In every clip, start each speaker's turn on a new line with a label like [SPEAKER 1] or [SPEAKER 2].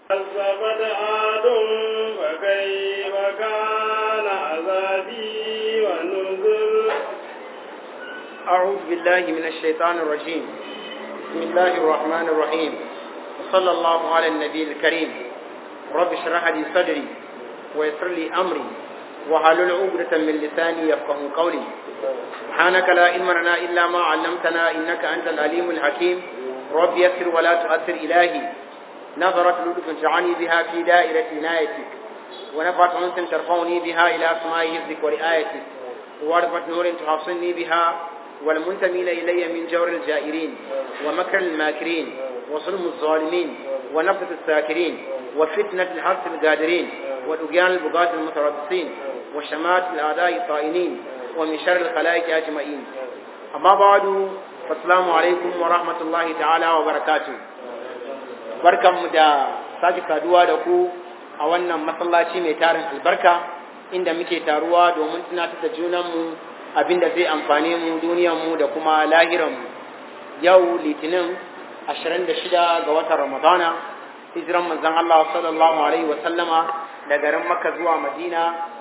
[SPEAKER 1] كذبت عاد فكيف كان عذابي ونذر
[SPEAKER 2] أعوذ بالله من الشيطان الرجيم بسم الله الرحمن الرحيم وصلى الله على النبي الكريم رب اشرح لي صدري ويسر لي أمري وحلل عقدة من لساني يفقه قولي سبحانك لا علم لنا إلا ما علمتنا إنك أنت العليم الحكيم رب يسر ولا تؤثر إلهي نظرت لطف جعلني بها في دائرة عنايتك ونفعت أنس ترفعني بها إلى أسماء حفظك ورعايتك وورثة نور تحصني بها والمنتمين إلي من جور الجائرين ومكر الماكرين وظلم الظالمين ونفث الساكرين وفتنة الحرث القادرين والأجيان البغاة المتربصين وشمات الأعداء الطائنين ومن شر الخلائق أجمعين أما بعد فالسلام عليكم ورحمة الله تعالى وبركاته barkanmu da sake saduwa da ku a wannan masallaci mai tarin albarka inda muke taruwa domin tunatar da junanmu abinda zai amfane mu duniyarmu da kuma lahiranmu yau litinin 26 ga watan ramadana hijiran manzon Allah sallallahu alaihi wa sallama da garin makka zuwa madina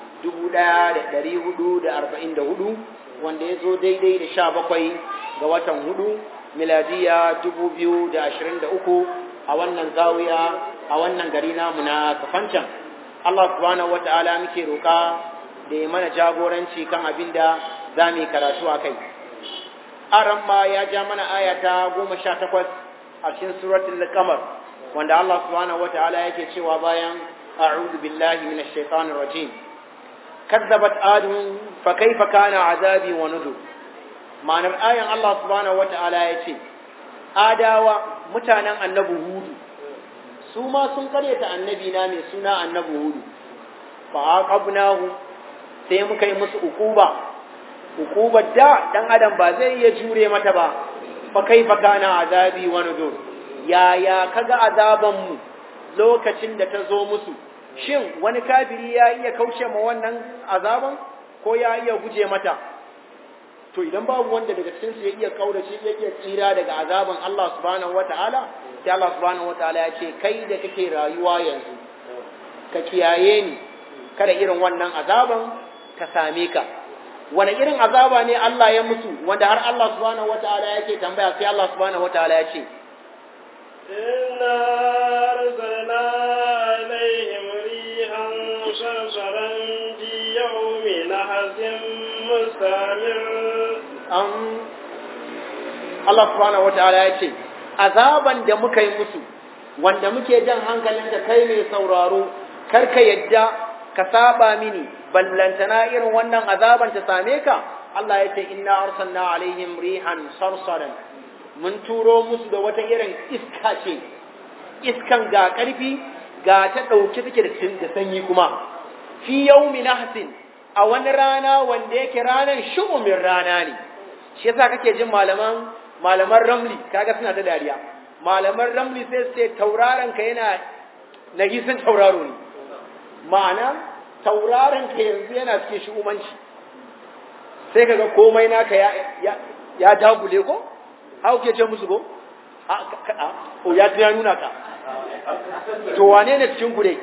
[SPEAKER 2] 1444 wanda ya zo daidai da 17 ga watan hudu miladiya 2023 a wannan zawiya a wannan gari namu na kafancan Allah subhanahu wata'ala muke roka da ya mana jagoranci kan abin da za mu yi karatu a kai aran ma ya ja mana aya ta goma sha takwas a cikin suratul qamar wanda Allah subhanahu wata'ala yake cewa bayan a'udhu billahi minash shaitanir rajim kazzabat adun fa kaifa kana azabi wa nuzur ma'anar ayan Allah subhanahu wata'ala yace adawa mutanen annabi hudu su ma sun karyata annabi na mai suna annabi hudu fa aqabnahu sai muka yi musu ukuba ukubar da dan adam ba zai iya jure mata ba fa kaifa kana azabi wa nudur ya ya kaga azaban mu lokacin da ta zo musu shin wani kafiri ya iya kauce ma wannan azaban ko ya iya guje mata to idan babu wanda daga cikin su ya iya kaurace ya iya tsira daga azaban Allah subhanahu wataala sai Allah subhanahu wataala ya ce kai da kake rayuwa yanzu ka kiyaye ni kada irin wannan azaban ka same ka wani irin azaba ne Allah ya mutu wanda har Allah subhanahu wataala yake tambaya sai Allah subhanahu wataala ya ce
[SPEAKER 1] إنا أرسلنا عليهم ريحا صرصرا في يوم نحس مستمر
[SPEAKER 2] an Allah subhanahu wataala ya ce azaban da muka yi musu wanda muke jan hankalin ka kai mai sauraro kar ka yadda ka saba mini ballantana irin wannan azaban ta same ka Allah ya ce inna arsalna alaihim rihan sarsaran mun turo musu da wata irin iska ce iskan ga karfi ga ta dauke take da da sanyi kuma fi yaumi nahsin a wani rana wanda yake ranar shu'umin rana ne shi yasa kake jin malaman malaman ramli kaga suna ta dariya malaman ramli sai su ce tauraron ka yana nagisin tauraro ne ma'ana tauraron ka yanzu yana cikin shu'umanci sai kaga komai naka ya ya, ya dagule ko hau ke ce musu ko a o ya ya nuna ka to wane ne cikin gure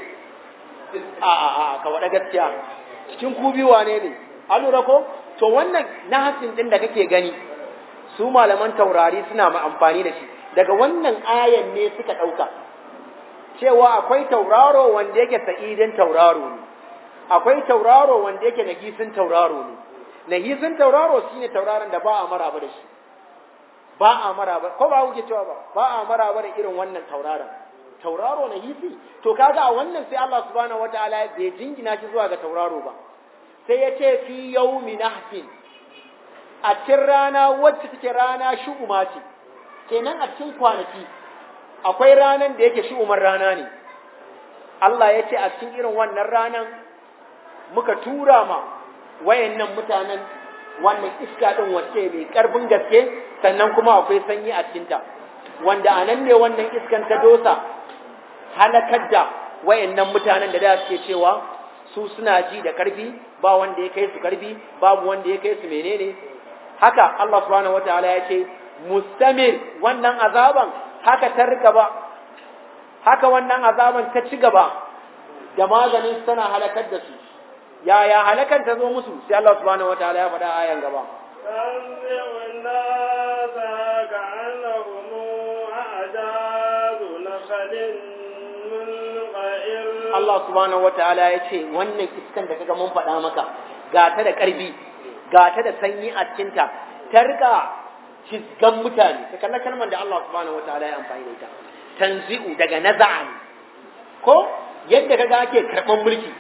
[SPEAKER 2] a a a ka wada gaskiya cikin ku biyu wane ne an lura ko to wannan nahasin din da kake gani su malaman taurari suna ma amfani da shi daga wannan ayan ne suka ɗauka cewa akwai tauraro wanda yake sa'idin tauraro ne akwai tauraro wanda yake nagisin tauraro ne nagisin tauraro shine tauraron da ba a maraba da shi ba a maraba ko ba kuke cewa ba ba a maraba da irin wannan tauraron tauraro nagisi to kaga a wannan sai Allah subhanahu wataala bai jingina shi zuwa ga tauraro ba sai ya ce fi yaumi nahsin a cikin rana wacce take rana shu'uma ce kenan a cikin kwanaki akwai ranan da yake shu'umar rana ne Allah ya ce a cikin irin wannan ranan muka tura ma wayannan mutanen wannan iska din wacce mai karfin gaske sannan kuma akwai sanyi a cikinta wanda anan ne wannan iskan ta dosa halakar da wayannan mutanen da da suke cewa su suna ji da karfi ba wanda ya kai su karfi babu wanda ya kai su menene haka Allah subhanahu wataala ya ce mustamir wannan azaban haka ta rika ba haka wannan azaban ta ci gaba da maganin tana halakar da su yaya halakan ta zo musu sai Allah subhanahu wataala ya faɗa ayan gaba
[SPEAKER 1] تنزع الناس كأنهم أعجاز نخل منقعر
[SPEAKER 2] Allah subhanahu wataala ya ce wannan iskan da kaga mun faɗa maka ga ta da ƙarfi ga ta da sanyi a cikinta ta rika cizgan mutane ka kalla kalmar da Allah subhanahu wataala ya amfani da ita tanzi'u daga naza'a ne ko yadda kaga ake karɓan mulki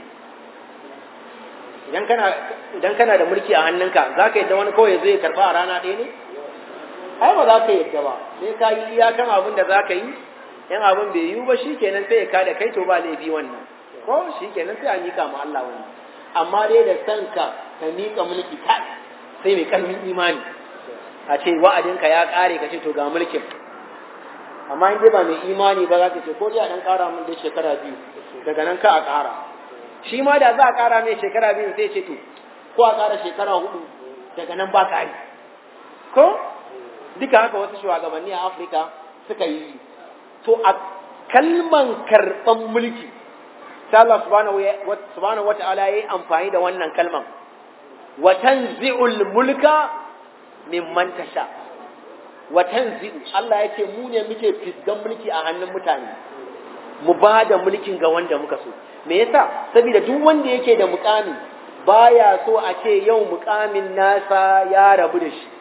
[SPEAKER 2] idan kana idan kana da mulki a hannunka zaka yadda wani kawai zai karɓa a rana ɗaya ne ai ba za ka yadda ba sai ka yi iyakan abin da za ka yi in abin bai yiwu ba shikenan sai ya kada kai to ba laifi wannan ko shikenan sai a mika ma Allah wani amma dai da san ka ka mika mulki ta sai mai karfin imani a ce wa'adinka ya kare ka ce to ga mulkin amma in dai ba mai imani ba za ka ce ko dai a dan kara min da shekara biyu daga nan ka a kara shi ma da za a kara mai shekara biyu sai ce to ko a kara shekara hudu daga nan ba kari ko duka haka wasu shugabanni a Afirka suka yi to a kalman karɓan mulki sai Allah subhanahu wa ta'ala yayi amfani da wannan kalman wa tanzi'ul mulka mimman tasha wa tanzi'u Allah yake mu ne muke fisgan mulki a hannun mutane mu ba da mulkin ga wanda muka so me yasa saboda duk wanda yake da mukami baya so a ce yau mukamin nasa ya rabu da shi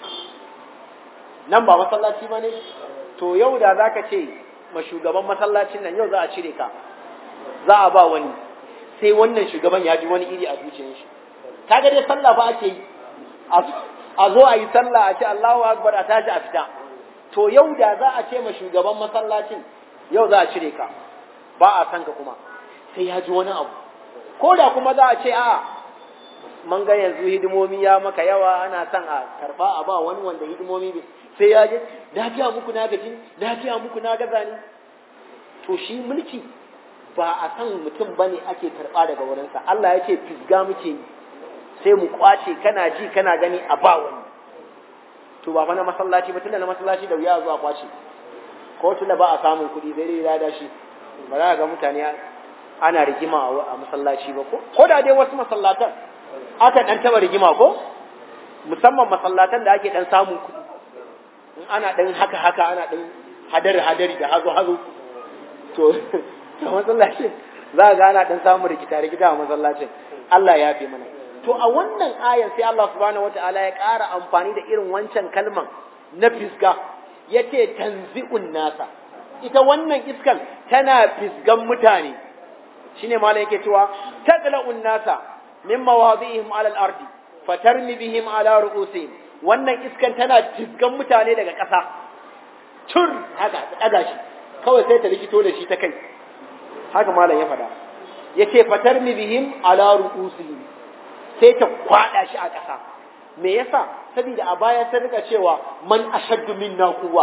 [SPEAKER 2] nan ba masallaci ba ne to yau da zaka ce ma shugaban masallacin nan yau za a cire ka za a ba wani sai wannan shugaban ya ji wani iri a zuciyar shi kaga dai sallah ba ake yi a zo a yi sallah a ce Allahu akbar a tashi a fita to yau da za a ce ma shugaban masallacin yau za a cire ka ba a san ka kuma sai ya ji wani abu ko da kuma za a ce a man ga yanzu hidimomi ya maka yawa ana son a karba a ba wani wanda hidimomi sai ya je na fiya muku na gaji na fiya muku na gaza ne to shi mulki ba a san mutum bane ake karba daga wurinsa Allah ya ce fisga muke yi sai mu kwace kana ji kana gani a ba wani to ba fa na masallaci ba tunda na masallaci da wuya zuwa kwace ko tunda ba a samun kuɗi sai dai lada shi ba za ga mutane ana rigima a masallaci ba ko ko da dai wasu masallatan aka dan taba rigima ko musamman masallatan da ake dan samun kuɗi in ana dan haka haka ana dan hadari hadari da hazo hazo to to masallacin za ga ana dan samun rikita rikita a masallacin Allah ya fi mana to a wannan ayan sai Allah subhanahu wataala ya ƙara amfani da irin wancan kalman na fisga yace tanzi'un nasa ita wannan iskan tana fisgan mutane shine malam yake cewa taqla'un nasa min mawadihim 'ala al-ardi fatarmi bihim 'ala ru'usihim wannan iskan tana fisgan mutane daga ƙasa tur haka ta daga shi kawai sai ta likito da shi ta kai haka malam ya faɗa yace fatarmi bihim 'ala ru'usihim sai ta kwada shi a ƙasa me yasa saboda a baya sun rika cewa man ashaddu minna quwwa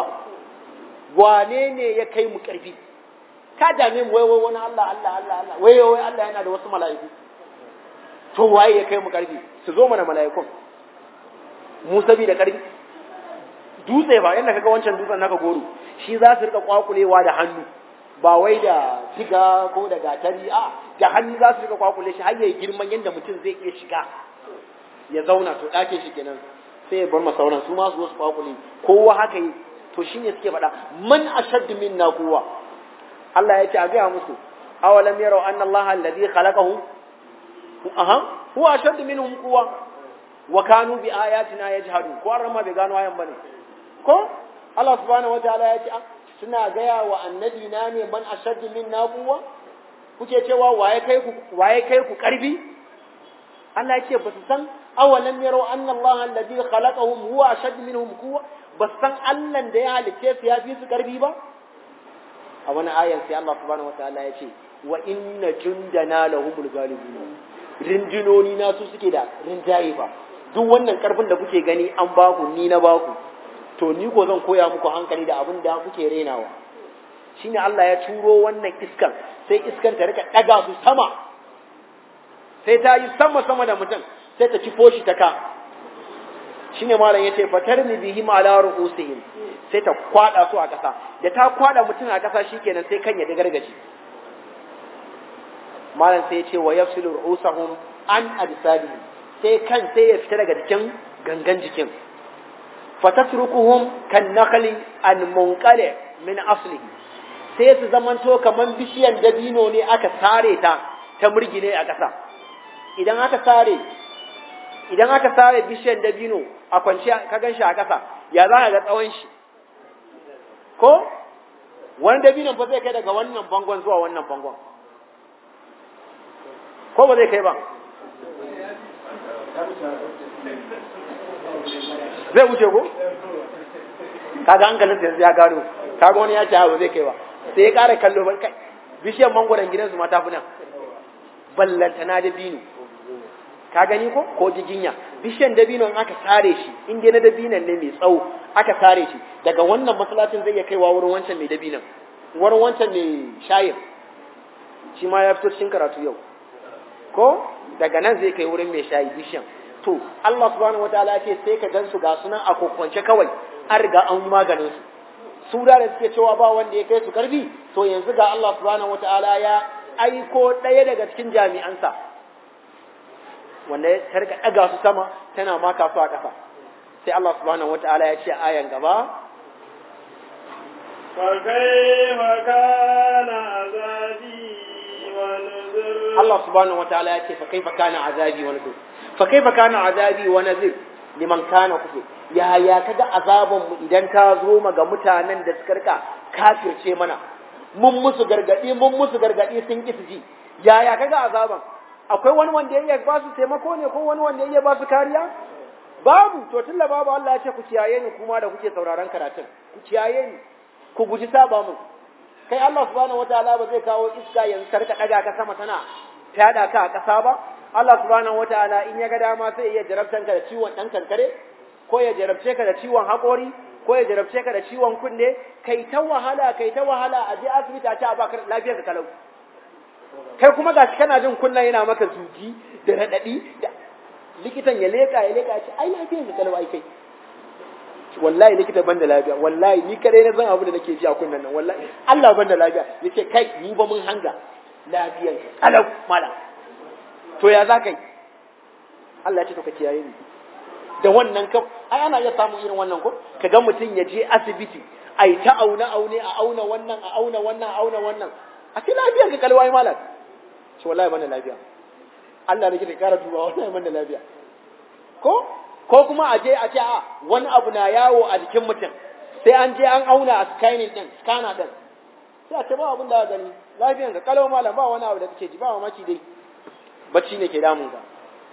[SPEAKER 2] wane ne ya kai mu ƙarfi ka dame mu wai wai wani Allah Allah Allah Allah wai wai Allah yana da wasu mala'iku to waye ya kai mu ƙarfi su zo mana mala'ikun mu saboda ƙarfi dutse ba yanda kaga wancan dutsen naka goro shi za su rika kwakulewa da hannu ba wai da tiga ko da gatari a da hannu za su rika kwakule shi har yayi girman yanda mutum zai iya shiga ya zauna to ɗakin shi kenan sai ya bar masauran su ma su zo su kwakule kowa haka yi to shine suke faɗa man ashaddu minna quwwa Allah ya ce a gaya musu awalam yarau anna Allah alladhi khalaqahu aha huwa ashaddu minhum quwwa wa kanu bi ayatina yajhadun ko an ma bai gano ayan bane ko Allah subhanahu wataala ya ce suna gaya wa annabi na ne man ashaddu minna quwwa kuke cewa waye kai ku waye kai ku karbi Allah ya ce ba su san awalam yarau anna Allah alladhi khalaqahum huwa ashaddu minhum quwwa ba san Allah da ya halicce su ya fi su karbi ba a wani ayan sai Allah subhanahu wataala ya ce wa inna jundana lahumul ghalibun rinjinoni na su suke da rinjaye ba duk wannan karfin da kuke gani an baku ni na baku to ni ko zan koya muku hankali da abin da kuke renawa shine Allah ya turo wannan iskan sai iskan ta rika daga su sama sai ta yi sama sama da mutum sai ta ci foshi ta ka shine malam yace fatarni bihim ala ru'usihim sai ta kwada su a kasa da ta kwada mutum a kasa shikenan sai kan ya gargaje malam sai yace wa yafsilu ru'usahum an ajsadihim sai kan sai ya fita daga jikin gangan jikin fatatrukuhum kan nakhli an munqali min aslihi sai su zamanto kaman bishiyan dabino ne aka sare ta ta murgine a ƙasa idan aka sare idan aka sare bishiyan dabino a kwance ka gan shi a ƙasa ya za ka ga tsawon shi ko wani dabinon fa zai kai daga wannan bangon zuwa wannan bangon ko ba zai kai ba zai wuce ko kaga hankalin yanzu ya gano kaga wani ya ce ba zai kai ba sai ya ƙara kallo ban kai bishiyar mangwaron gidansu ma ta fi nan ballantana dabino ka gani ko ko jiginya bishiyan dabinon aka sare shi in dai na dabinon ne mai tsawo aka sare shi daga wannan masallacin zai iya kaiwa wurin wancan mai dabinon wurin wancan mai shayin shi ma ya fito cikin karatu yau ko daga nan zai kai wurin mai shayi bishiyan to Allah subhanahu wataala ya ce sai ka gansu ga sunan a kokwance kawai an riga an maganin su su da suke cewa ba wanda ya kai su karfi to yanzu ga Allah subhanahu wataala ya aiko ɗaya daga cikin jami'ansa wanda ya tarka ɗaga su sama tana maka su a ƙasa sai Allah subhanahu wata'ala ya ce ayan gaba
[SPEAKER 1] فكيف كان عذابي ونذر
[SPEAKER 2] Allah subhanahu wata'ala ya ce fa kaifa kana azabi wa nazir fa kaifa kana azabi wa nazir liman kana kufur ya ya kaga azaban mu idan ta zo ma ga mutanen da suka rika kafirce mana mun musu gargadi mun musu gargadi sun ki su ji ya ya kaga azaban akwai wani wanda ya iya ba su taimako ne ko wani wanda ya iya ba su kariya babu to tunda babu Allah ya ce ku kiyaye ni kuma da kuke sauraron karatun ku kiyaye ni ku guji saba mun kai Allah subhanahu wataala ba zai kawo iska yanzu karka daga ka sama tana tada ka a kasa ba Allah subhanahu wataala in ya ga dama sai ya jarabtan ka da ciwon dan kankare ko ya jarabce ka da ciwon haƙori ko ya jarabce ka da ciwon kunne kai ta wahala kai ta wahala a je asibiti a ce a baka lafiyar ka kalau kai kuma gashi kana jin kunna yana maka zugi da raɗaɗi da likitan ya leka ya leka ya ce ai lafiyar ka kalau ai kai wallahi likita ban da lafiya wallahi ni kadai na san abu da nake ji a kunnan nan wallahi Allah ban da lafiya yace kai ni ba mun hanga lafiyar ka kalau mala to ya za kai Allah ya ce to ka kiyaye ni da wannan ka ai ana iya samun irin wannan ko kaga mutum ya je asibiti ai ta auna aune a auna wannan a auna wannan a auna wannan a ce lafiyar ka kalwai malam ce wallahi ban da lafiya Allah ne ke kara duba wallahi ban da lafiya ko ko kuma a je a ce a wani abu na yawo a jikin mutum sai an je an auna a scanning din scanner din sai a ce ba abin da gani lafiyar ka kalau malam ba wani abu da kake ji ba mamaki dai bacci ne ke damun ka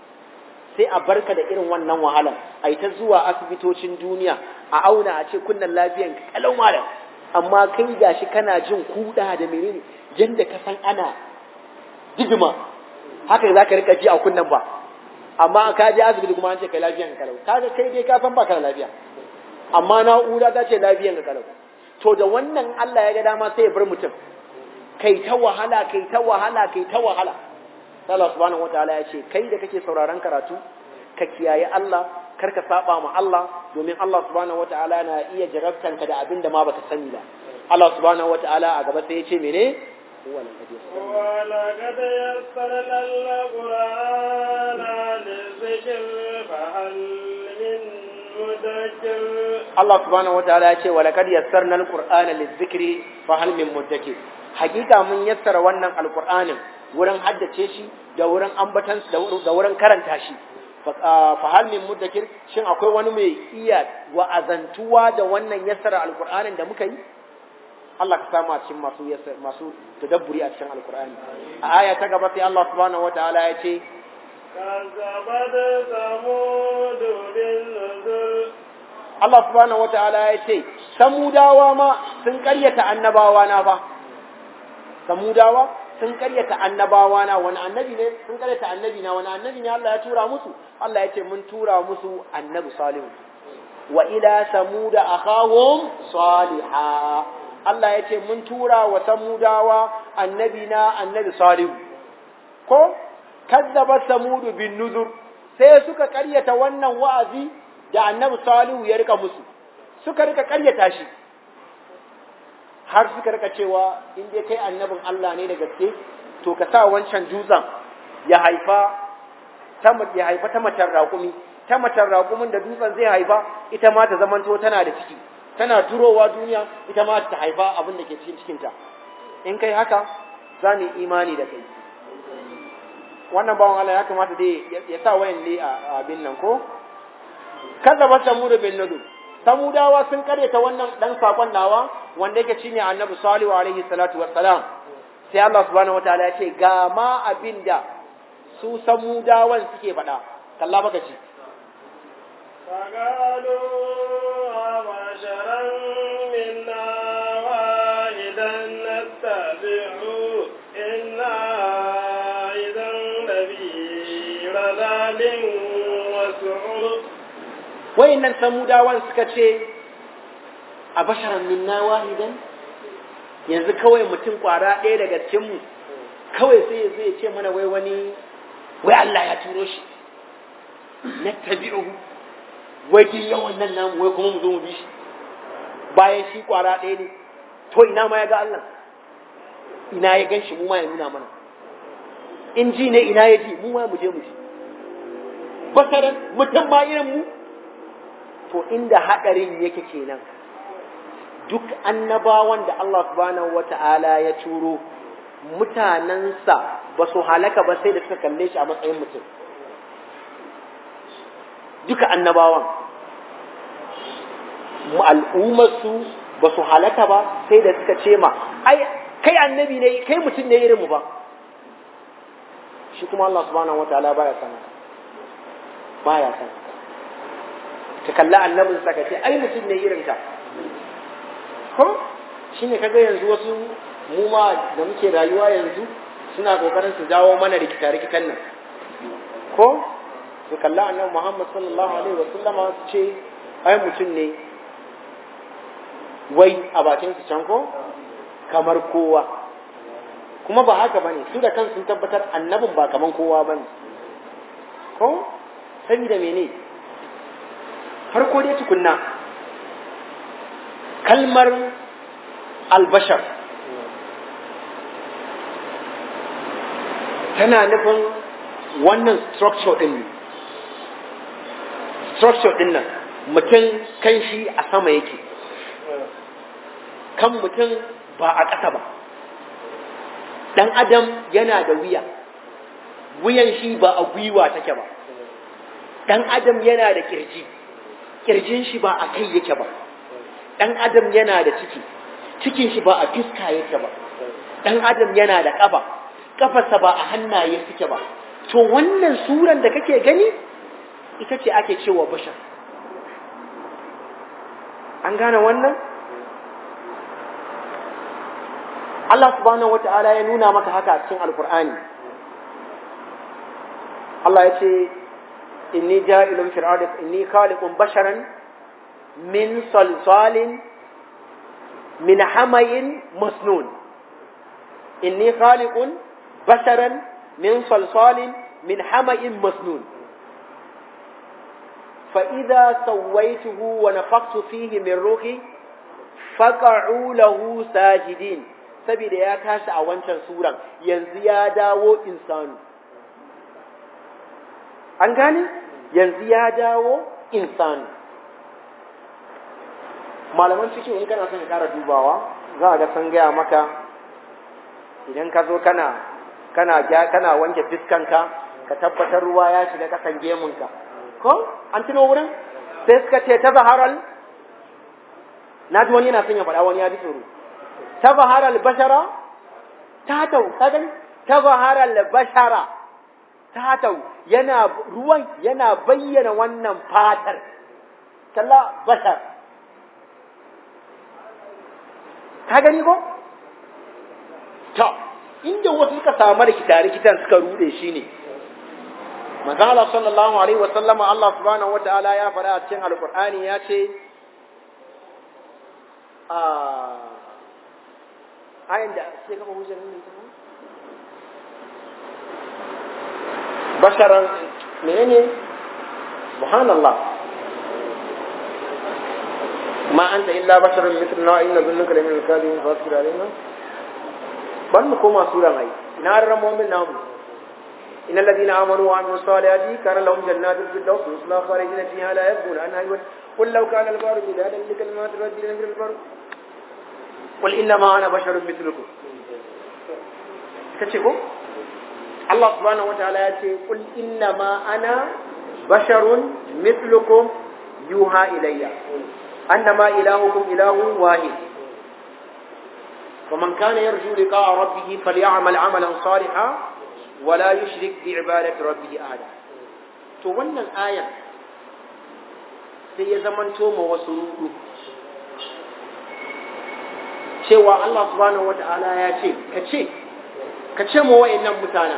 [SPEAKER 2] sai a barka da irin wannan wahalan a yi ta zuwa asibitocin duniya a auna a ce kunnan lafiyan ka kalau malam amma kai gashi kana jin kuda da menene yanda ka san ana digima haka za ka rika ji a kunnan ba amma ka je asibiti kuma an ce kai lafiyan ka kalau kaga kai dai ka san baka da lafiya amma na'ura ta ce lafiyan ka kalau to da wannan Allah ya ga dama sai ya bar mutum kai ta wahala kai ta wahala kai ta wahala Allah subhanahu wataala ya ce kai da kake sauraron karatu ka kiyaye Allah kar ka saba ma Allah domin Allah subhanahu wataala na iya jarabtan ka da abin da ma baka sani ba Allah subhanahu wataala a gaba sai ya ce mene
[SPEAKER 1] ولقد يسرنا القرآن للذكر فهل من مدكر
[SPEAKER 2] Allah subhanahu wataala ya ce walaqad yassarna alqur'ana lizikri fa hal min muddakir hakika mun yassara wannan alqur'anin wurin haddace shi da wurin ambatan da wurin karanta shi fa hal min muddakir shin akwai wani mai iya wa'azantuwa da wannan yassara alqur'anin da muka yi Allah ka samu a cikin masu masu tadabburi a cikin alqur'ani a aya ta gaba sai Allah subhanahu wataala ya ce
[SPEAKER 1] كذبت ثمود بالنذر
[SPEAKER 2] Allah subhanahu wataala ya ce samudawa ma sun karyata annabawa na fa samudawa sun karyata annabawa na wani annabi ne sun karyata annabi na wani annabi ne Allah ya tura musu Allah ya ce mun tura musu annabi salihu wa ila samuda akhahum saliha Allah ya ce mun tura wa samudawa annabi na annabi salihu ko kazzaba samudu bin nuzur sai suka karyata wannan wa'azi da annabi salihu ya rika musu suka rika karyata shi har suka rika cewa in dai kai annabin Allah ne da gaske to ka sa wancan dutsen ya haifa ta ya haifa ta macen raƙumi ta macen raƙumin da dutsen zai haifa ita ma ta zamanto tana da ciki tana turowa duniya ita ma ta haifa abin da ke cikin cikinta in kai haka za mu imani da kai wannan bawan Allah ya kamata dai ya sa wayan ne a abin nan ko kaza ba samudu bin nudu samudawa sun karyata wannan dan sakon nawa wanda yake shine annabi salihu alaihi salatu wassalam sai Allah subhanahu wataala ya ce ga ma abinda su samudawan suke faɗa kalla baka ci
[SPEAKER 1] فقالوا أبشرا منا واحدا نتبعه إنا إذا لفي ضلال وسعر
[SPEAKER 2] wayannan samudawan suka ce a basharan minna wahidan yanzu kawai mutum kwara ɗaya daga cikinmu kawai sai ya zai ce mana wai wani wai Allah ya turo shi na tabi'uhu wai kin yawan nan namu wai kuma mu zo mu bi shi bayan shi kwara ɗaya ne to ina ma ya ga Allah ina ya gan shi mu ma ya nuna mana in ji ne ina ya ji mu ma mu je mu ji basaran mutum ma irin mu to inda haɗarin yake kenan duk annabawan da Allah subhanahu wata'ala ya turo mutanensa ba su halaka ba sai da suka kalle shi a matsayin mutum duka annabawan al'ummarsu ba su halaka ba sai da suka ce ma ai kai annabi ne kai mutum ne irin mu ba shi kuma Allah subhanahu wata'ala baya sana baya sana ka kalla annabin sa ka ce ai mutum ne irin ka ko shine kaga yanzu wasu mu ma da muke rayuwa yanzu suna kokarin su jawo mana rikita rikitan nan ko su kalla annabi Muhammad sallallahu alaihi wa sallama su ce ai mutum ne wai a bakin su can ko kamar kowa kuma ba haka bane su da kansu sun tabbatar annabin ba kaman kowa bane ko saboda mene farko dai tukunna kalmar albashar tana nufin wannan structure din ne structure din nan mutum kan shi a sama yake kan mutum ba a ƙasa ba ɗan adam yana da wuya wuyan shi ba a gwiwa take ba ɗan adam yana da kirji kirjin shi ba a kai yake ba ɗan adam yana da ciki cikin shi ba a fiska yake ba ɗan adam yana da ƙafa ƙafarsa ba a hannaye suke ba to wannan suran da kake gani ita ce ake cewa bashar an gane wannan Allah subhanahu wata'ala ya nuna maka haka a cikin alkur'ani Allah ya ce inni ja'ilun fil ardi inni khaliqun basharan min salsalin min hamayin masnun inni khaliqun basharan min salsalin min hamayin masnun فإذا سويته ونفخت فيه من روحي فقعوا له ساجدين saboda ya tashi a wancan suran yanzu ya dawo insanu an gane yanzu ya dawo insanu malaman cikin in kana son ka kara dubawa za a ga san gaya maka idan ka zo kana kana kana wanke fiskanka ka tabbatar ruwa ya shiga kasan gemunka ko an tuno wurin sai suka ce ta zaharal na ji wani yana son ya faɗa wani ya ji tsoro ta zaharal bashara ta tau ka gani ta zaharal bashara ta tau yana ruwan yana bayyana wannan fatar kalla bashar ka gani ko to inda wasu suka samu rikita-rikitan suka rude shi ne manzo Allah sallallahu alaihi wa sallama Allah subhanahu wa ta'ala ya faɗa a cikin alqur'ani ya ce a ayin da sai kafa hujjar nan basharan menene subhanallah ma anta illa basharun mithluna wa inna dhunnaka lamin al-kadhibin fasbir alaina ban mu koma suran ai ina ran mu'min namu إن الذين آمنوا وعملوا الصالحات كان لهم جنات الفردوس يصلى خالدين فيها لا يبغون عنها يوم قل لو كان البحر مدادا لكلمات ربي لنفذ البحر قل إنما أنا بشر مثلكم كتشكو الله سبحانه وتعالى يقول قل إنما أنا بشر مثلكم يوحى إلي أنما إلهكم إله واحد فمن كان يرجو لقاء ربه فليعمل عملا صالحا ولا يشرك بعبادة ربه أحدا to wannan aya sai ya zamanto ma wasu rudu cewa Allah subhanahu wata'ala ya ce ka ce ka ce ma wa'annan mutanen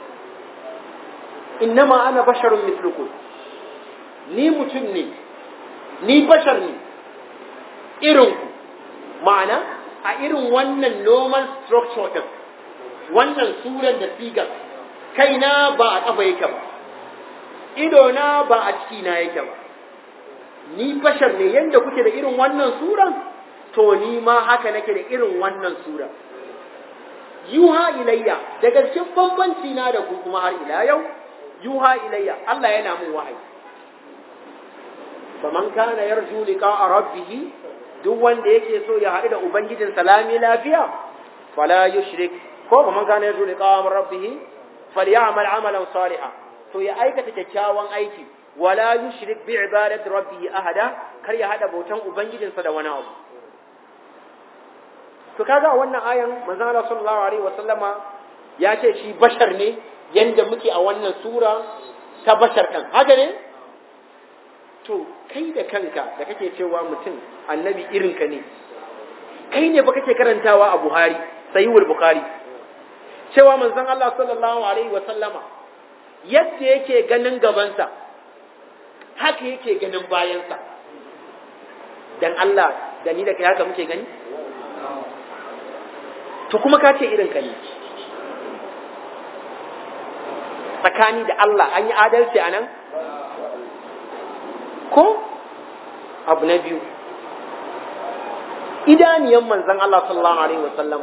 [SPEAKER 2] innama ana basharun mislukum ni mutum ne ni bashar ne irin ma'ana a irin wannan normal structure din wannan suran da sigar kaina ba a ƙafa yake ba idona ba a cikina yake ba ni bashar ne yadda kuke da irin wannan suran to ni ma haka nake da irin wannan sura yuha ilayya daga cikin bambanci na da ku kuma har ila yau yuha ilayya Allah yana mun wahayi faman kana yarju liqa'a rabbih duk wanda yake so ya haɗu da ubangijin salami lafiya fala yushrik ko ba man kana yarju liqa'a rabbih falyamal amalan salihan to ya aikata kyakkyawan aiki wala yushrik bi ibadati rabbih ahada kar ya hada bautan ubangijinsa da wani abu to kaga a wannan ayan manzon Allah sallallahu alaihi wasallama ya ce shi bashar ne yanda muke a wannan sura ta bashar kan haka ne to kai da kanka da kake cewa mutum annabi irinka ne kai ne ba kake karantawa a Buhari sahihul Bukhari cewa manzon Allah sallallahu alaihi wasallama yadda yake ganin gabansa haka yake ganin bayansa dan Allah da ni da kai haka muke gani to kuma ka ce irin ka ne tsakani da Allah an yi adalci a nan ko abu na biyu idaniyan manzan Allah sallallahu alaihi wasallama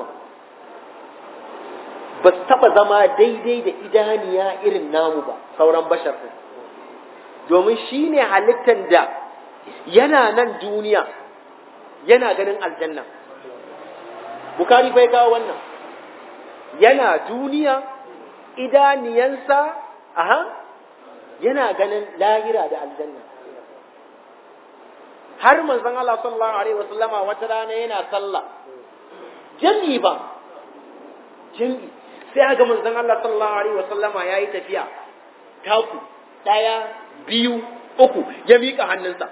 [SPEAKER 2] ba su taɓa zama daidai da idaniya irin namu ba sauran bashar domin shi ne halittar da yana nan duniya yana ganin aljanna bukari bai kawo wannan yana duniya idaniyansa aha yana ganin lahira da aljanna har manzon Allah sallallahu alaihi wasallama wata rana yana sallah jami'i ba jami'i sai ga manzon Allah sallallahu alaihi wasallama yayi tafiya taku daya biyu uku ya mika hannunsa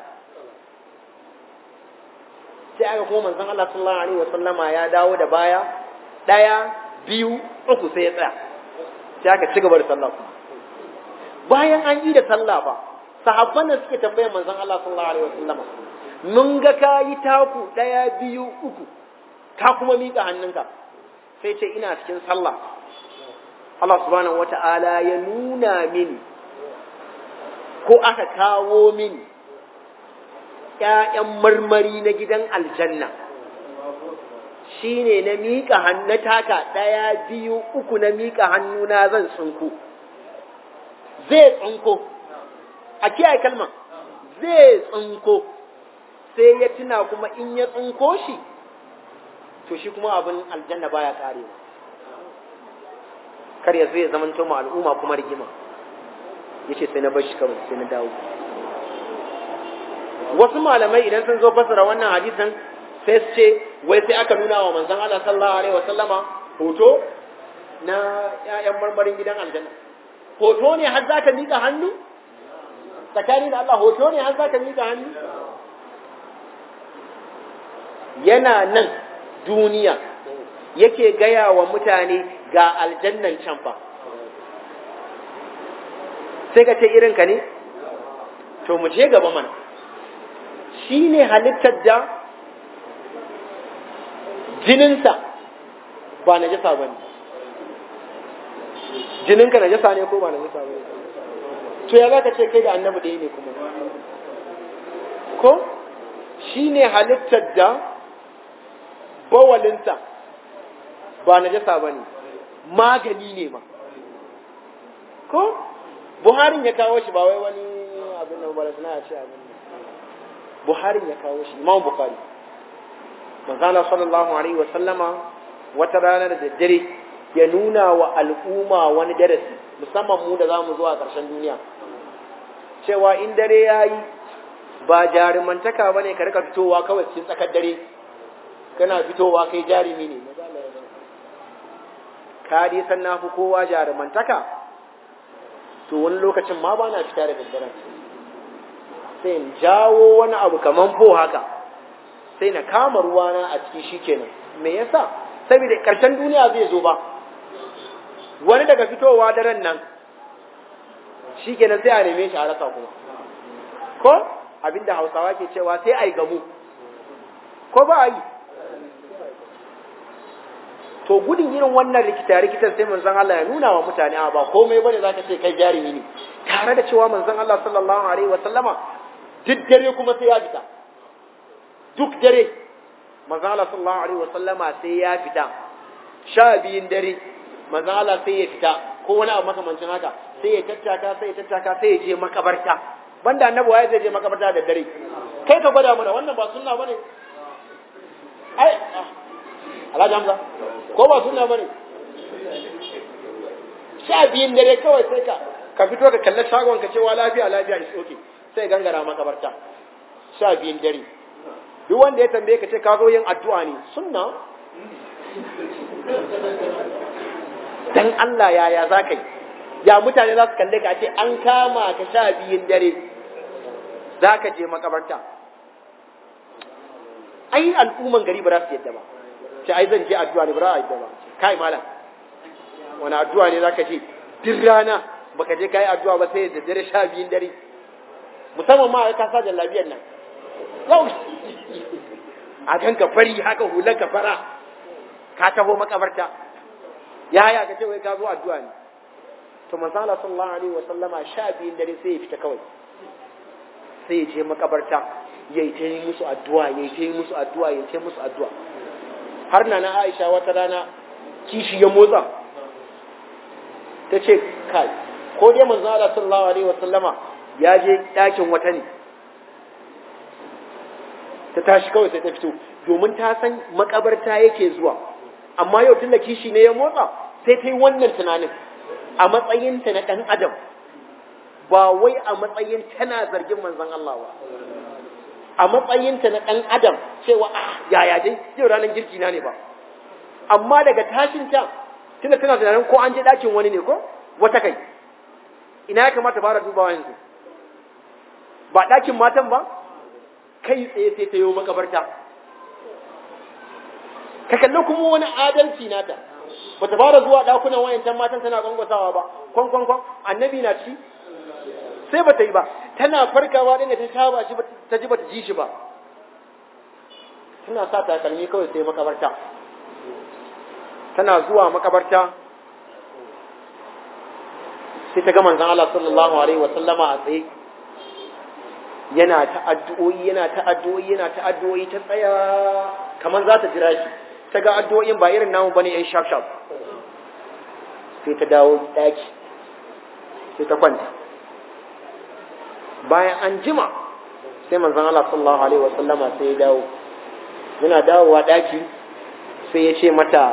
[SPEAKER 2] sai aka kuma manzon Allah sallallahu alaihi wasallama ya dawo da baya daya biyu uku sai ya tsaya sai aka ci gaba da sallah bayan an yi da sallah ba sahabban da suke tambayar manzon Allah sallallahu alaihi wasallama mun ga ka yi taku daya biyu uku ka kuma mika hannunka sai ce ina cikin sallah Allah subhanahu wata'ala ya nuna mini ko aka kawo mini ‘ya'yan marmari na gidan aljanna shi ne na miƙa hannu taka ɗaya biyu uku na miƙa hannuna zan tsinko zai tsinko a kiyaye kalma zai tsinko sai ya tuna kuma in ya tsinko shi to shi kuma abin aljanna baya karewa kar ya zo ya zamanto ma al'umma kuma rigima yace sai na bar shi kawai sai na dawo wasu malamai idan sun zo fasara wannan hadisin sai su ce wai sai aka nuna wa manzon Allah sallallahu alaihi wasallama hoto na ƴaƴan marmarin gidan aljanna hoto ne har zaka mika hannu tsakani da Allah hoto ne har zaka mika hannu yana nan duniya yake gaya wa mutane ga aljannan can fa sai ka ce irinka ne to mu je gaba mana shi ne halittar da jininsa ba na jasa ba ne jininka na jasa ne ko ba na jasa ba ne to ya za ka ce kai da annabi ɗaya ne kuma ko shine halittar da bawalinta ba najasa bane magani ne ma ko buharin ya kawo shi ba wai wani abin da ba suna ce abin buharin ya kawo shi imam bukhari manzala sallallahu alaihi wa sallama wata ranar da dare ya nuna wa al'umma wani darasi musamman mu da zamu zuwa ƙarshen duniya cewa in dare yayi ba jarumantaka bane ka rika fitowa kawai cikin tsakar dare kana fitowa kai jarumi ne ka dai san na fi kowa jarumantaka to wani lokacin ma ba na fita da daddaren sai in jawo wani abu kaman fo haka sai na kama ruwana a ciki shikenan me yasa saboda karshen duniya zai zo ba wani daga fitowa daren nan shikenan sai a neme shi a rasa kuma ko abinda hausawa ke cewa sai a yi gamu ko ba a yi to gudun irin wannan rikita rikitar sai manzon Allah ya nuna wa mutane a ba komai bane zaka ce kai jarumi ne tare da cewa manzon Allah sallallahu alaihi wa sallama duk dare kuma sai ya fita duk dare manzon Allah sallallahu alaihi wa sallama sai ya fita sha biyun dare manzon Allah sai ya fita ko wani abu makamancin haka sai ya tattaka sai ya tattaka sai ya je makabarta banda annabi waye zai je makabarta da dare kai ka gwada mana wannan ba sunna bane ai Alhaji Hamza ko ba sunna bane sha biyun dare kawai sai ka ka fito ka kalli shagon ka cewa lafiya lafiya is okay sai gangara makabarta sha biyun dare duk wanda ya tambaye ka ce ka zo yin addu'a ne sunna dan Allah yaya za ka yi ya mutane za su kalle ka ce an kama ka sha biyun dare za ka je makabarta ai al'umman gari ba za su yadda ba ce ai zan je addu'a ne ba za a yadda ba kai malam wani addu'a ne za ka je duk rana baka je kai addu'a ba sai da dare sha biyun dare musamman ma ka sa jallabiyar nan yau a kan ka fari haka hular ka fara ka taho makabarta yaya ka ce wai ka zo addu'a ne to manzo Allah sallallahu alaihi wa sallama sha biyun dare sai ya fita kawai sai ya je makabarta yayi ta yi musu addu'a yayi ta yi musu addu'a yayi ta musu addu'a har na na Aisha wata rana kishi ya motsa ta ce kai ko dai manzo Allah sallallahu alaihi wa sallama ya je ɗakin wata ne ta tashi kawai sai ta fito domin ta san makabarta yake zuwa amma yau tun da kishi ne ya motsa sai ta yi wannan tunanin a matsayinta na ɗan adam ba wai a matsayin tana zargin manzon Allah ba a matsayinta na ɗan adam cewa a yaya dai yau ranar girki na ne ba amma daga tashin ta tunda tana tunanin ko an je ɗakin wani ne ko wata kai ina ya kamata fara dubawa yanzu ba ɗakin matan ba kai tsaye sai ta yi makabarta ka kalli kuma wani adalci nata ba ta fara zuwa ɗakunan wayancan matan tana gwangwasawa ba kwan kwan kwan annabi na ci sai ba ta yi ba tana farkawa ɗin da ta sha ba shi ta ji ba ta ji shi ba tana sa takalmi kawai sai makabarta tana zuwa makabarta sai ta ga manzon Allah sallallahu alaihi wa sallama a tsaye yana ta addu'o'i yana ta addu'o'i yana ta addu'o'i ta tsaya kamar za ta jira shi ta ga addu'o'in ba irin namu bane yan shaf shaf sai ta dawo daki sai ta kwanta bayan an jima sai manzon Allah sallallahu alaihi wa sallama sai ya dawo yana dawowa daki sai ya ce mata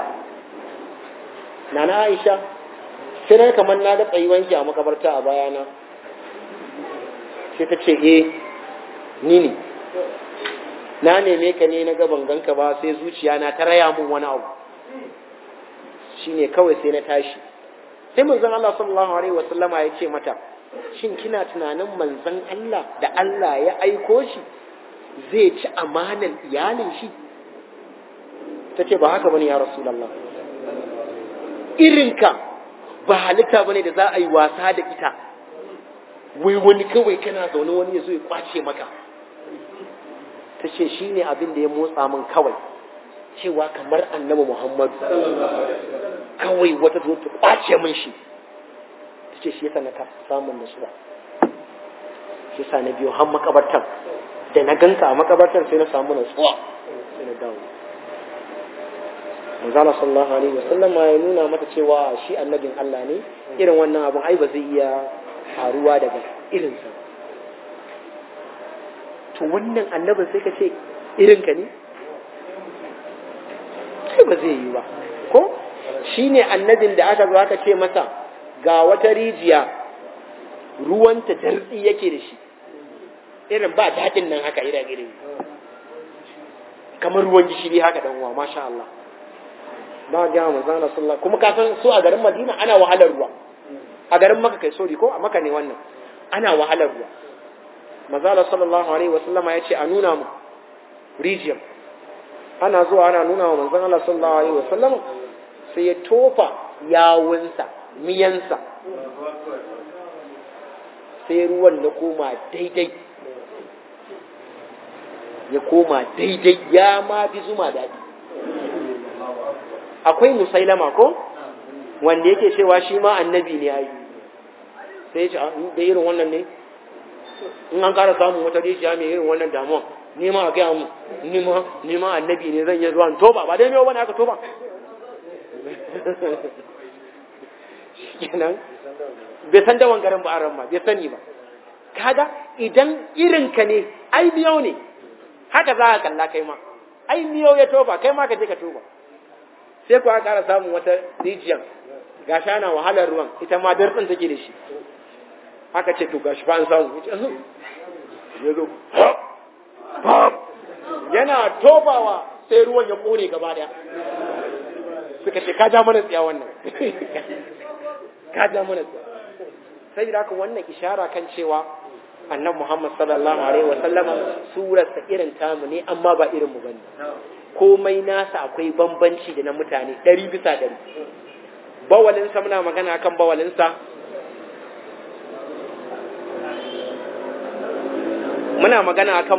[SPEAKER 2] nana Aisha sai na kamar na da wanki a makabarta a bayana sai ta ce eh ni ne na neme ka ne na gaban ganka ba sai zuciya na ta raya mun wani abu shine kawai sai na tashi sai manzon Allah sallallahu alaihi wasallama ya ce mata shin kina tunanin manzon Allah da Allah ya aiko shi zai ci amanan iyalin shi ta ce ba haka bane ya rasulullah irinka ba halitta bane da za a yi wasa da ita wai wani kawai kana zaune wani ya zo ya kwace maka ta ce shi ne abin da ya motsa min kawai cewa kamar annabi muhammadu kawai wata zo ta kwace min shi ta ce shi yasa na ka samun nasuwa shi sa na biyo har makabartan da na ganka a makabartan sai na samu natsuwa sai na dawo manzala sallallahu alaihi wasallam ya nuna mata cewa shi annabin Allah ne irin wannan abun ai ba zai iya faruwa daga irinsa to wannan annabin sai ka ce irinka ne sai ba zai yi ba ko shi ne annabin da aka zo aka ce masa ga wata rijiya ruwanta dartsi yake da shi irin ba daɗin nan haka irin irin kamar ruwan gishiri haka dan uwa masha Allah ba ga manzon Allah sallallahu kuma ka san su a garin Madina ana wahalar ruwa a garin Makka kai sori ko a Makka ne wannan ana wahalar ruwa manzon Allah sallallahu alaihi wasallama ya ce a nuna mu rijiyar ana zuwa ana nuna wa manzon Allah sallallahu alaihi wasallama sai ya tofa yawunsa miyansa sai ruwan na koma daidai ya koma daidai ya ma fi zuma daɗi akwai musailama ko wanda yake cewa shi ma annabi ne ayi sai ce da irin wannan ne in an kara samun wata rijiya mai irin wannan damuwa ni ma a gaya mu ni ma ni ma annabi ne zan yi zuwa toba ba dai mai wani aka toba kenan bai san dawan garin ba a ran ma bai sani ba kaga idan irin ka ne ai biyo ne haka za ka kalla kai ma ai miyo ya toba kai ma ka je ka toba sai ku aka ƙara samun wata rijiyar gashi ana wahalar ruwan ita ma dartsin take da shi aka ce to gashi ba an samu ya zo yana tobawa sai ruwan ya kone gaba daya suka ce ka ja mana tsiya wannan ka ja mana tsiya sai da haka wannan ishara kan cewa annabi Muhammad sallallahu alaihi wa sallama surarsa irin tamu ne amma ba irin mu bane komai nasa akwai bambanci da na mutane ɗari bisa ɗari bawalinsa muna magana kan bawalinsa muna magana akan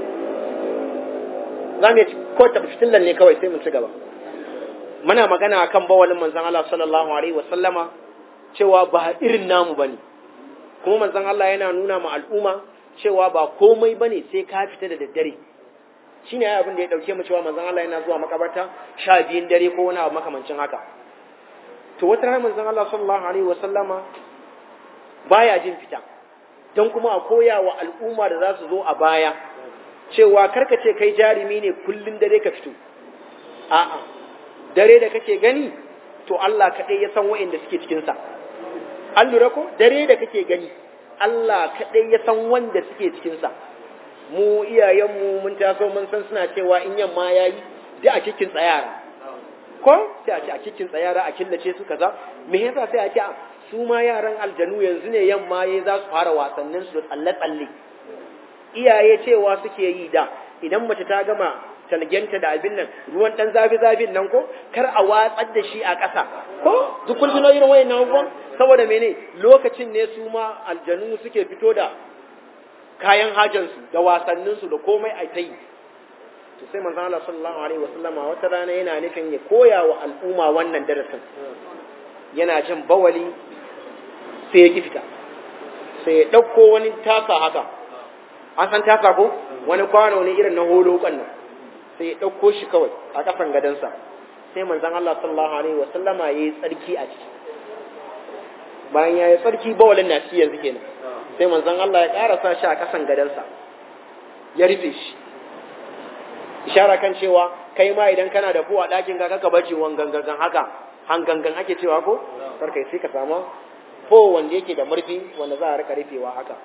[SPEAKER 2] za mu yi ko tafsilan ne kawai sai mu ci gaba muna magana akan bawalin manzon Allah sallallahu alaihi wa sallama cewa ba irin namu bane kuma manzon Allah yana nuna ma al'umma cewa ba komai bane sai ka fita da daddare shine ai abin da ya dauke mu cewa manzon Allah yana zuwa makabarta sha biyun dare ko wani abu makamancin haka to wata rana manzon Allah sallallahu alaihi wa sallama baya jin fita don kuma a koya wa al'umma da za su zo a baya cewa karka ce kai jarumi ne kullun dare ka fito a'a dare da kake gani to Allah kaɗai ya san wa'inda suke cikinsa an lura ko dare da kake gani Allah kaɗai ya san wanda suke cikinsa mu iyayenmu mun taso mun san suna cewa in yamma ya yi da a cikin tsayara ko sai a ce a cikin tsayara a killace su kaza me yasa sai a ce su ma yaran aljanu yanzu ne yamma ya za su fara wasannin su da tsalle-tsalle iyaye cewa suke yi da idan mace ta gama talgenta da abin nan ruwan dan zafi zafin nan ko kar a watsar da shi a ƙasa ko duk kun tuno irin wayannan abubuwan saboda mene lokacin ne su ma aljanu suke fito da kayan hajansu da wasanninsu da komai a ta yi to sai manzon Allah sallallahu alaihi wasallama wata rana yana nufin ya koya wa al'umma wannan darasin yana jin bawali sai ya ki fita sai ya ɗauko wani tasa haka an san tasa ko wani kwano ne irin na holo nan sai ya ɗauko shi kawai a ƙasan gadansa sai manzon Allah sallallahu alaihi wasallama ya yi tsarki a ciki bayan ya yi tsarki bawalin na shi yanzu kenan sai manzon Allah ya ƙarasa shi a ƙasan gadansa ya rufe shi ishara kan cewa kai ma idan kana da fuwa ɗakin ka kaka bace wangangan haka hangangan ake cewa ko karka sai ka samu fo wanda yake da murfi wanda za a rika rufewa haka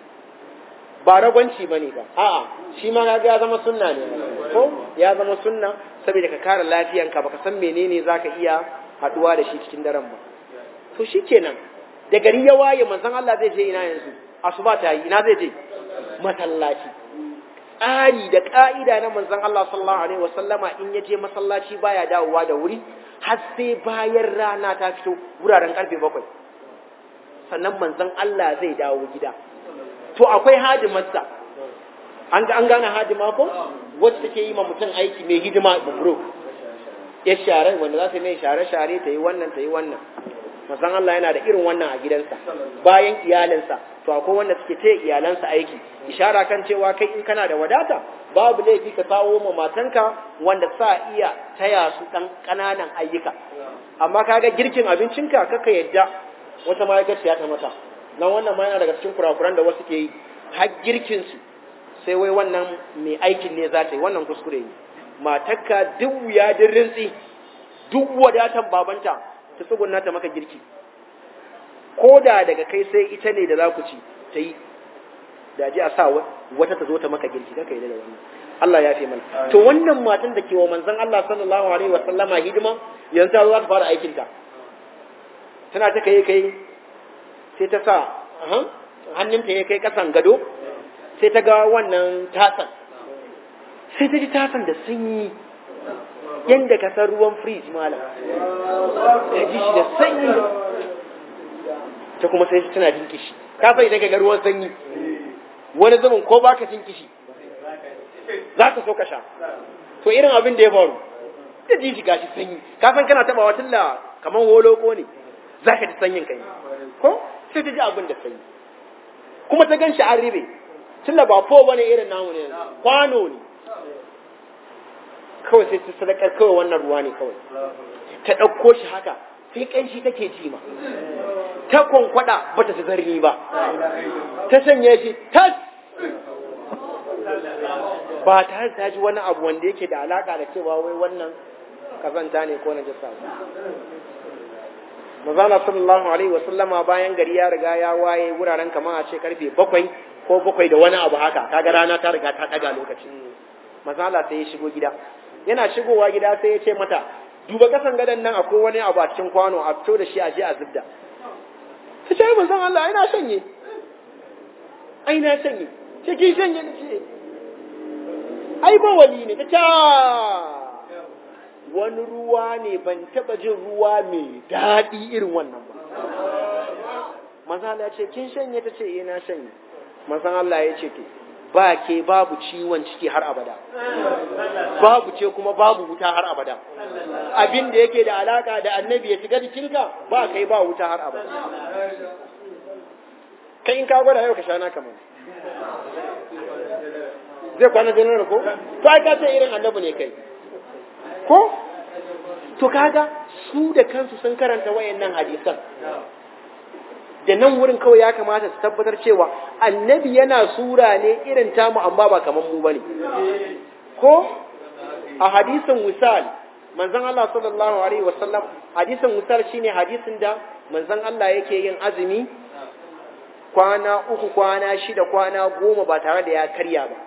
[SPEAKER 2] ba ragwanci bane ba a'a shi ma ga ya zama sunna ne ko ya zama sunna saboda ka kare lafiyanka baka san menene zaka iya haduwa da shi cikin daren ba to shikenan da gari ya waye manzon Allah zai je ina yanzu asuba ta yi ina zai je masallaci tsari da ka'ida na manzon Allah sallallahu alaihi wasallama in ya je masallaci baya dawowa da wuri har sai bayan rana ta fito wuraren karfe bakwai sannan manzon Allah zai dawo gida to akwai hadimarsa an ga an gane hadima ko wacce take yi ma mutum aiki mai hidima bubro ya share wanda za ta mai share share ta yi wannan ta yi wannan manzon Allah yana da irin wannan a gidansa bayan iyalinsa to akwai wanda suke taya iyalansa aiki ishara kan cewa kai in kana da wadata babu laifi ka kawo ma matanka wanda sa iya taya su dan kananan ayyuka amma kaga girkin abincinka kaka yadda wata ma'aikaciya ta mata dan wannan ma yana daga cikin kurakuran da wasu ke yi har girkin su sai wai wannan mai aikin ne za ta yi wannan kuskure ne matarka duk wuya din rintsi duk wadatan babanta ta tsugunna ta maka girki ko da daga kai sai ita ne da za ku ci ta yi da ji a sa wata ta zo ta maka girki kaka yi da wannan Allah ya fi mana to wannan matan da ke wa manzon Allah sallallahu alaihi wa sallama hidima yanzu ta zo za ta fara aikin ta tana ta kai kai sai ta sa hannunta ya kai kasan gado sai ta ga wannan tasan sai ta ji tasan da sanyi yadda ka san ruwan fridge malam ta ji shi da sanyi ta kuma sai tana jin kishi ka sai daga ga ruwan sanyi wani zaman ko baka jin kishi za ka so ka sha to irin abin da ya faru ta ji shi gashi sanyi ka san kana taba wata la kaman holoko ne za ka ji sanyin kai ko sai ta ji abin da sanyi kuma ta gan shi an ribe tunda ba fo bane irin namu ne kwano ne kawai sai ta sadakar kawai wannan ruwa ne kawai ta ɗauko shi haka sai ƙanshi take ji ma ta kwankwada ba ta zarni ba ta sanya shi tas ba tare ta ji wani abu wanda yake da alaka da cewa wai wannan kazanta ne ko na jasa ba Mazana sallallahu alaihi wasallama bayan gari ya riga ya waye wuraren kamar a ce karfe bakwai ko bakwai da wani abu haka kaga rana ta riga ta daga lokaci mazala sai ya shigo gida yana shigowa gida sai ya ce mata duba kasan gadon nan akwai wani abu a cikin kwano a fito da shi a je a zubda ta ce manzon Allah ai na shanye ai na shanye ce kin shanye ne ce ai ba wali ne ta ce wani ruwa ne ban taba jin ruwa mai daɗi irin wannan ba manzon Allah ya ce kin shanye ta ce eh na shanye manzon Allah ya ce to ba ke babu ciwon ciki har abada babu ce kuma babu wuta har abada abin da yake da alaka da annabi ya shiga jikinka ba kai ba wuta har abada kai in ka gwada yau ka sha naka mana zai kwana janar ko to ai ka ce irin annabi ne kai ko to kaga su da kansu sun karanta wayannan hadisan da nan wurin kawai ya kamata su tabbatar cewa annabi yana sura ne irin tamu amma ba kamar mu bane ko a hadisin wisal manzon Allah sallallahu alaihi wasallam hadisin wisal shine hadisin da manzon Allah yake yin azumi kwana uku kwana shida kwana goma ba tare da ya karya ba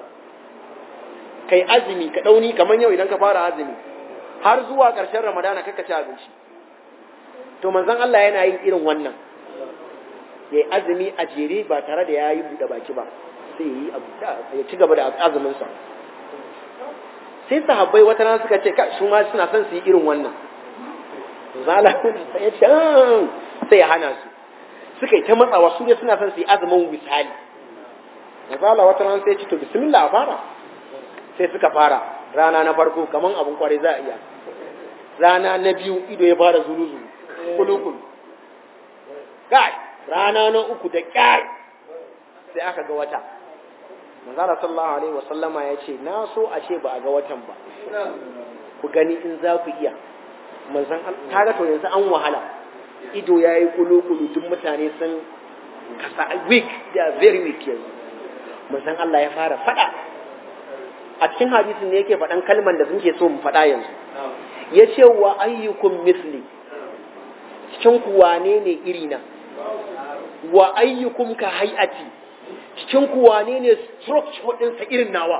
[SPEAKER 2] kai azumi ka dauni kamar yau idan ka fara azumi har zuwa ƙarshen ramadana kaka ci abinci to manzon Allah yana yin irin wannan ya yi azumi a jere ba tare da ya yi buɗe baki ba sai ya yi ya ci gaba da azuminsa sai sahabbai wata rana suka ce su ma suna son su yi irin wannan zala sai ya ce sai ya hana su suka yi ta matsawa su ne suna son su yi azumin misali zala wata rana sai ya ce to bismillah a fara sai suka fara rana na farko kaman abin kwarai za a iya rana na biyu ido ya fara zuru-zuru kulu-kulu kai rana na uku da kyar sai aka ga wata manzara sallallahu alaihi wasallama ya ce na so a ce ba a ga watan ba ku gani in za ku iya manzan kaga to yanzu an wahala ido ya yi kulu-kulu duk mutane sun kasa weak they are very weak yanzu manzan Allah ya fara fada a cikin hadisin ne yake faɗan kalman da suke so mu faɗa yanzu ya ce wa ayyukum misli cikin ku wane ne irina wa ayyukum ka hay'ati cikin ku wane ne structure ɗinsa irin nawa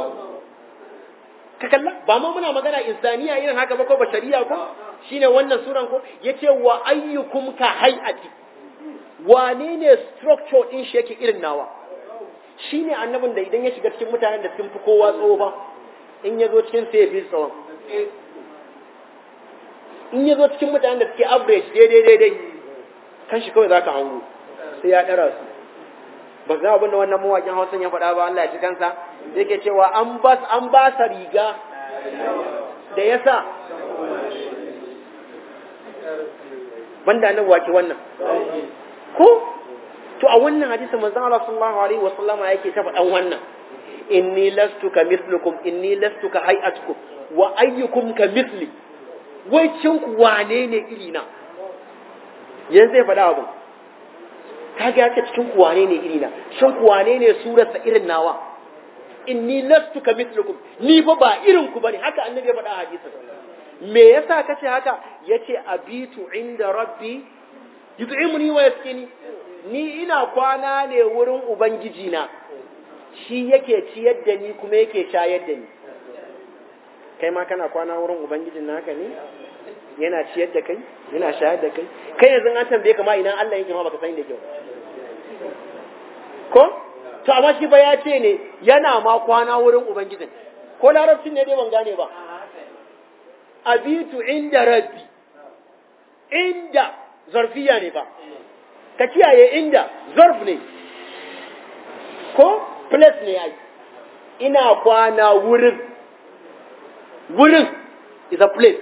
[SPEAKER 2] ka kalla ba ma muna magana insaniya irin haka ba ko bashariya ko shine wannan suran ko yace wa ayyukum ka hay'ati wane ne structure ɗin shi yake irin nawa shine annabin da idan ya shiga cikin mutanen da sun fi kowa tsoho ba in ya zo cikin sai ya fi tsawon in ya zo cikin mutanen da suke average daidai daidai kan shi kawai za ka hango sai ya ɗara su ba ga abin da wannan mawaƙin hausan ya faɗa ba Allah ya ci kansa yake cewa an ba an ba sa riga da ya sa banda annabi wake wannan ko to a wannan hadisi manzon Allah sallallahu alaihi wa sallama yake ta faɗan wannan inni lastu ka mithlukum inni lastu ka hay'atukum wa ayyukum ka mithli wai cin ku wane ne iri na yanzu zai faɗa abin kaga ya ce cikin ku wane ne iri na shin ku wane ne surarsa irin nawa inni lastu ka mithlukum ni fa ba irin ku bane haka annabi ya faɗa a hadisin me yasa kace haka yace abitu inda rabbi yut'imuni wa yaskini ni ina kwana ne wurin ubangiji na shi yake ciyar da ni kuma yake shayar da ni kai ma kana kwana wurin ubangijin naka ne yana ciyar da kai yana shayar da kai kai yanzu an tambaye ka ma ina Allah yake ma baka sani da kyau ko to amma shi ba ya ce ne yana ma kwana wurin ubangijin ko larabcin ne dai ban gane ba abitu inda rabbi inda zarfiya ne ba ka kiyaye inda zarf ne ko place ne ai ina kwana wurin wurin is a place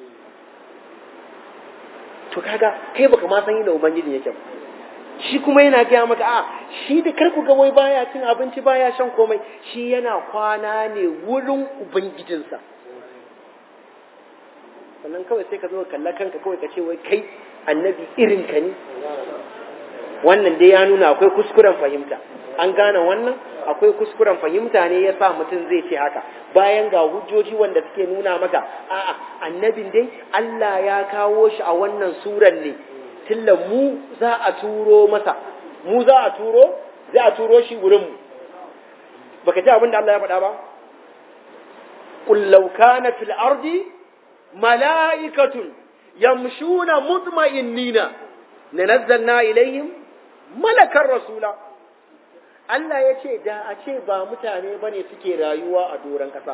[SPEAKER 2] to kaga kai baka ma san inda ubangiji yake ba shi kuma yana gaya maka a shi da karku ga wai baya cin abinci baya shan komai shi yana kwana ne wurin ubangijinsa sannan kawai sai ka zo kalla kanka kawai ka ce wai kai annabi irin ka ne wannan dai ya nuna akwai kuskuren fahimta an gane wannan akwai kuskuren fahimta ne ya sa mutum zai ce haka bayan ga hujjoji wanda suke nuna maka a'a annabin dai Allah ya kawo shi a wannan suran ne tilla mu za a turo masa mu za a turo za a turo shi wurin mu baka ji abin da Allah ya faɗa ba qul law kana fil ardi mala'ikatun yamshuna mutma'innina lanazzalna ilayhim malakar rasula Allah ya ce da a ce ba mutane ba ne suke rayuwa a doron ƙasa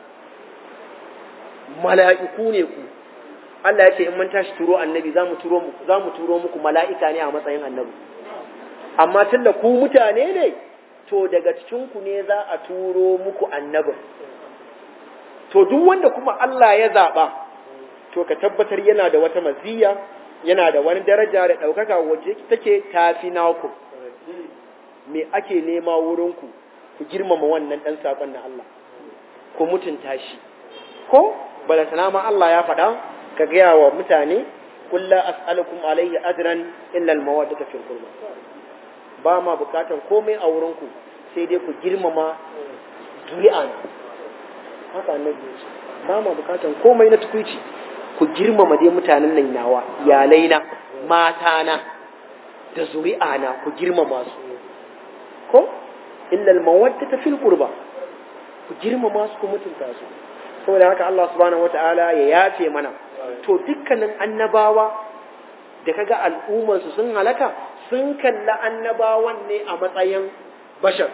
[SPEAKER 2] mala'iku ne ku Allah ya ce in mun tashi turo annabi za mu turo muku mala'ika ne a matsayin annabi amma tun da ku mutane ne to daga cikinku ne za a turo muku annabin to duk wanda kuma Allah ya zaɓa to ka tabbatar yana da wata maziya yana da wani daraja da ɗaukaka wacce take tafi naku me ake nema wurinku ku girmama wannan ɗan saƙon na Allah ku mutunta shi ko balantana ma Allah ya faɗa ka gaya wa mutane kulla as'alukum alayhi ajran illa al-mawaddata fil qurba ba ma bukatan komai a wurinku sai dai ku girmama zuri'a haka annabi ya ce ba ma bukatan komai na tukuici ku girmama dai mutanen nan nawa iyalaina matana da zuri'ana ku girmama su ko illa almawaddata fil qurba ku girmama su ku mutunta su saboda haka Allah subhanahu wataala ya yafe mana to dukkanin annabawa da kaga al'ummar su sun halaka sun kalla annabawan ne a matsayin bashar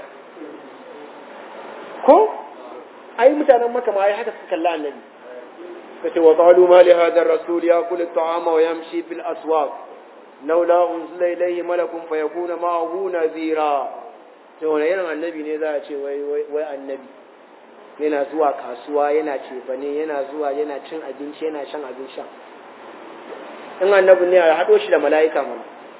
[SPEAKER 2] ko ai mutanen maka ma ai haka suka kalla annabi kace wa qalu ma li hadha ar-rasul yaqul at-ta'ama wa yamshi fil aswaq laula unzila ilayhi malakun fayakuna ma'ahu nadhira to wani irin annabi ne za a ce wai wai annabi yana zuwa kasuwa yana cefane yana zuwa yana cin abinci yana shan abin sha in annabi ne a haɗo shi da mala'ika mana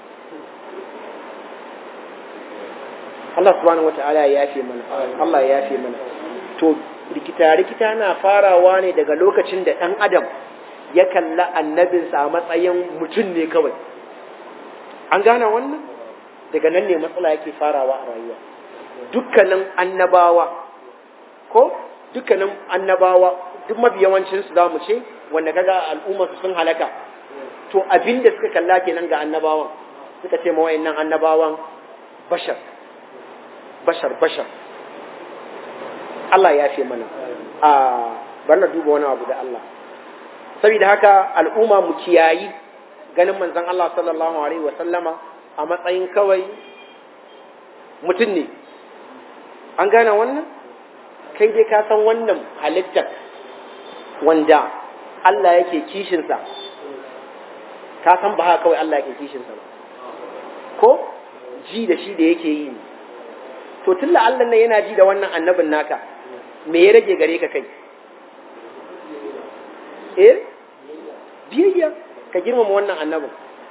[SPEAKER 2] Allah subhanahu wata'ala ya yafe mana Allah ya yafe mana to rikita rikita na farawa ne daga lokacin da ɗan adam ya kalla annabinsa a matsayin mutum ne kawai an gane wannan daga nan ne matsala yake farawa a rayuwa dukkanin annabawa ko dukkanin annabawa duk mafi yawancin su zamu ce wanda kaga al'umma su sun halaka to abin da suka kalla kenan ga annabawan suka ce ma wayannan annabawan bashar bashar bashar Allah ya fi mana a bar na duba wani abu da Allah saboda haka al'umma mu kiyayi ganin manzon Allah sallallahu alaihi wa sallama a matsayin kawai mutum ne an gane wannan kai dai ka san wannan halittar wanda Allah yake kishinsa ka san ba haka kawai Allah yake kishinsa ba ko ji da shi da yake yi ne to tunda Allah ne yana ji da wannan annabin naka me ya rage gare ka kai eh biyayya ka girmama wannan annabin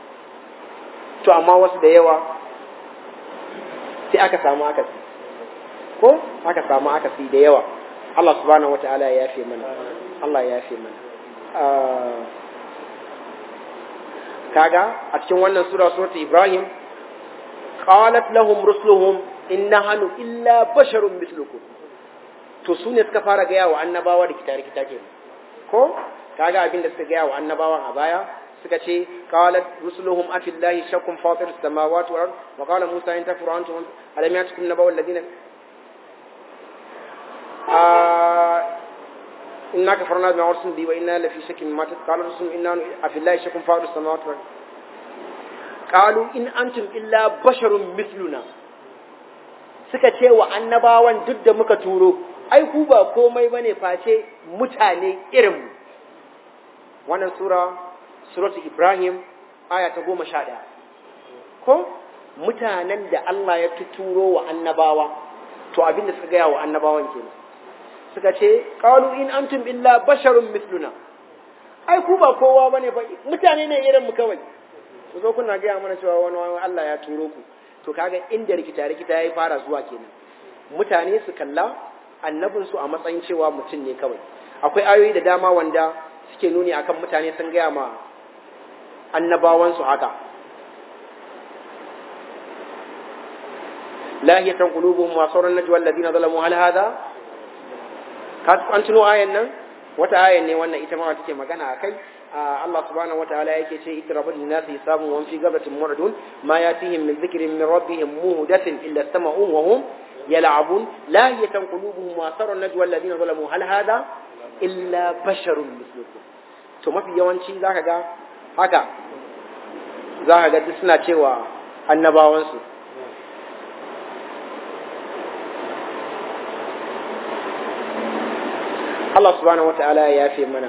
[SPEAKER 2] to amma wasu da yawa sai aka samu akasi ko aka samu akasi da yawa Allah subhanahu wata'ala ya yafe mana Allah ya yafe mana kaga a cikin wannan sura suratul Ibrahim qalat lahum rusuluhum inna hanu illa basharun mithlukum to su ne suka fara gaya wa annabawa da kitare kitake ko kaga abin da suka gaya wa annabawan a baya suka ce qalat rusuluhum afillahi shakkum fatir samawati wal ard wa qala musa in takfuru antum alam yatukum nabaw alladhina inna kafarna bima ursilna bi wa inna la fi shakkin mimma qala rusuluhum inna afillahi shakkum fatir samawati wal ard qalu in antum illa basharun mithluna suka ce wa annabawan duk da muka turo ai ku ba komai bane face mutane irin mu wannan sura suratu Ibrahim aya ta goma sha ɗaya ko mutanen da Allah ya tuturo wa annabawa to abin da suka gaya wa annabawan kenan suka ce qalu in antum illa basharun mithluna ai ku ba kowa bane ba mutane ne irin mu kawai ku zo kuna gaya mana cewa wani wani Allah ya turo ku to kaga inda rikita rikita yayi fara zuwa kenan mutane su kalla annabin su a matsayin cewa mutum ne kawai akwai ayoyi da dama wanda suke nuni akan mutane sun gaya ma annabawan su haka lahiyatan qulubuhum wa sauran najwa alladhina zalamu hal hadha ka an tuno ayan nan wata ayan ne wannan ita ma take magana akai Allah subhanahu wa ta'ala yake ce itrabul linasi hisabun wa fi gabatin mu'radun ma yatihim min dhikrin min rabbihim muhdathin illa sama'un wa hum yal'abun la yatanqulubuhum wa sarun najwa alladhina zalamu hal hada illa basharun mislukum to mafi yawanci zaka ga haka zaka ga duk suna cewa annabawan su Allah subhanahu wa ta'ala ya yafe mana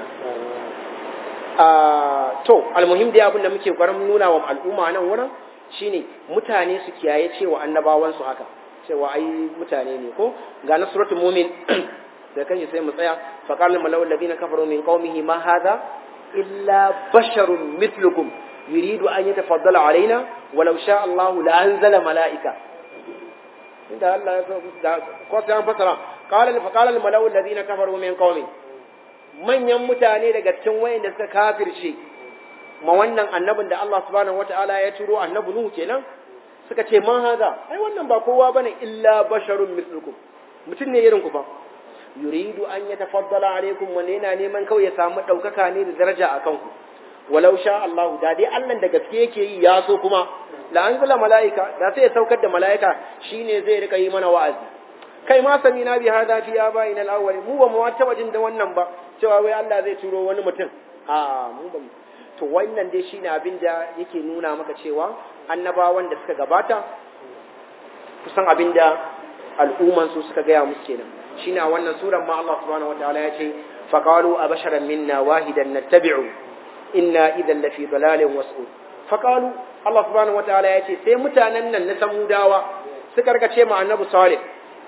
[SPEAKER 2] to almuhim da abin da muke gwarin nuna wa al'umma nan wurin shine mutane su kiyaye cewa annabawan su haka cewa ai mutane ne ko ga na suratul mu'min da kanshi sai mu tsaya fa qala malawul ladina kafaru min qaumihi ma hadha illa basharun mithlukum yuridu an yatafaddala alaina walau sha Allahu la anzala malaika inda Allah ya so da ko sai an fasara qala fa qala al malawul ladina kafaru min qaumihi manyan mutane daga cikin wayanda suka kafirce ma wannan annabin da Allah subhanahu wataala ya turo annabi Nuhu kenan suka ce man haza ai wannan ba kowa bane illa basharun mislukum mutum ne irin ku fa yuridu an yatafaddala alaikum wanda yana neman kawai ya samu daukaka ne da daraja a kanku walau sha Allah da dai Allah da gaske yake yi ya so kuma la anzala malaika da sai ya saukar da malaika shine zai rika yi mana wa'azi kai ma sami na bi hada fi abaina al-awwal mu ba mu taba jin da wannan ba cewa wai Allah zai turo wani mutum a mu ba to wannan dai shine abin da yake nuna maka cewa annabawan da suka gabata kusan abin da al'umman su suka gaya musu kenan shine a wannan suran ma Allah subhanahu wataala ya ce faqalu abasharan minna wahidan nattabi'u inna idan lafi dalalin was'ud faqalu Allah subhanahu wataala ya ce sai mutanen nan na samudawa suka rikace ma annabi salih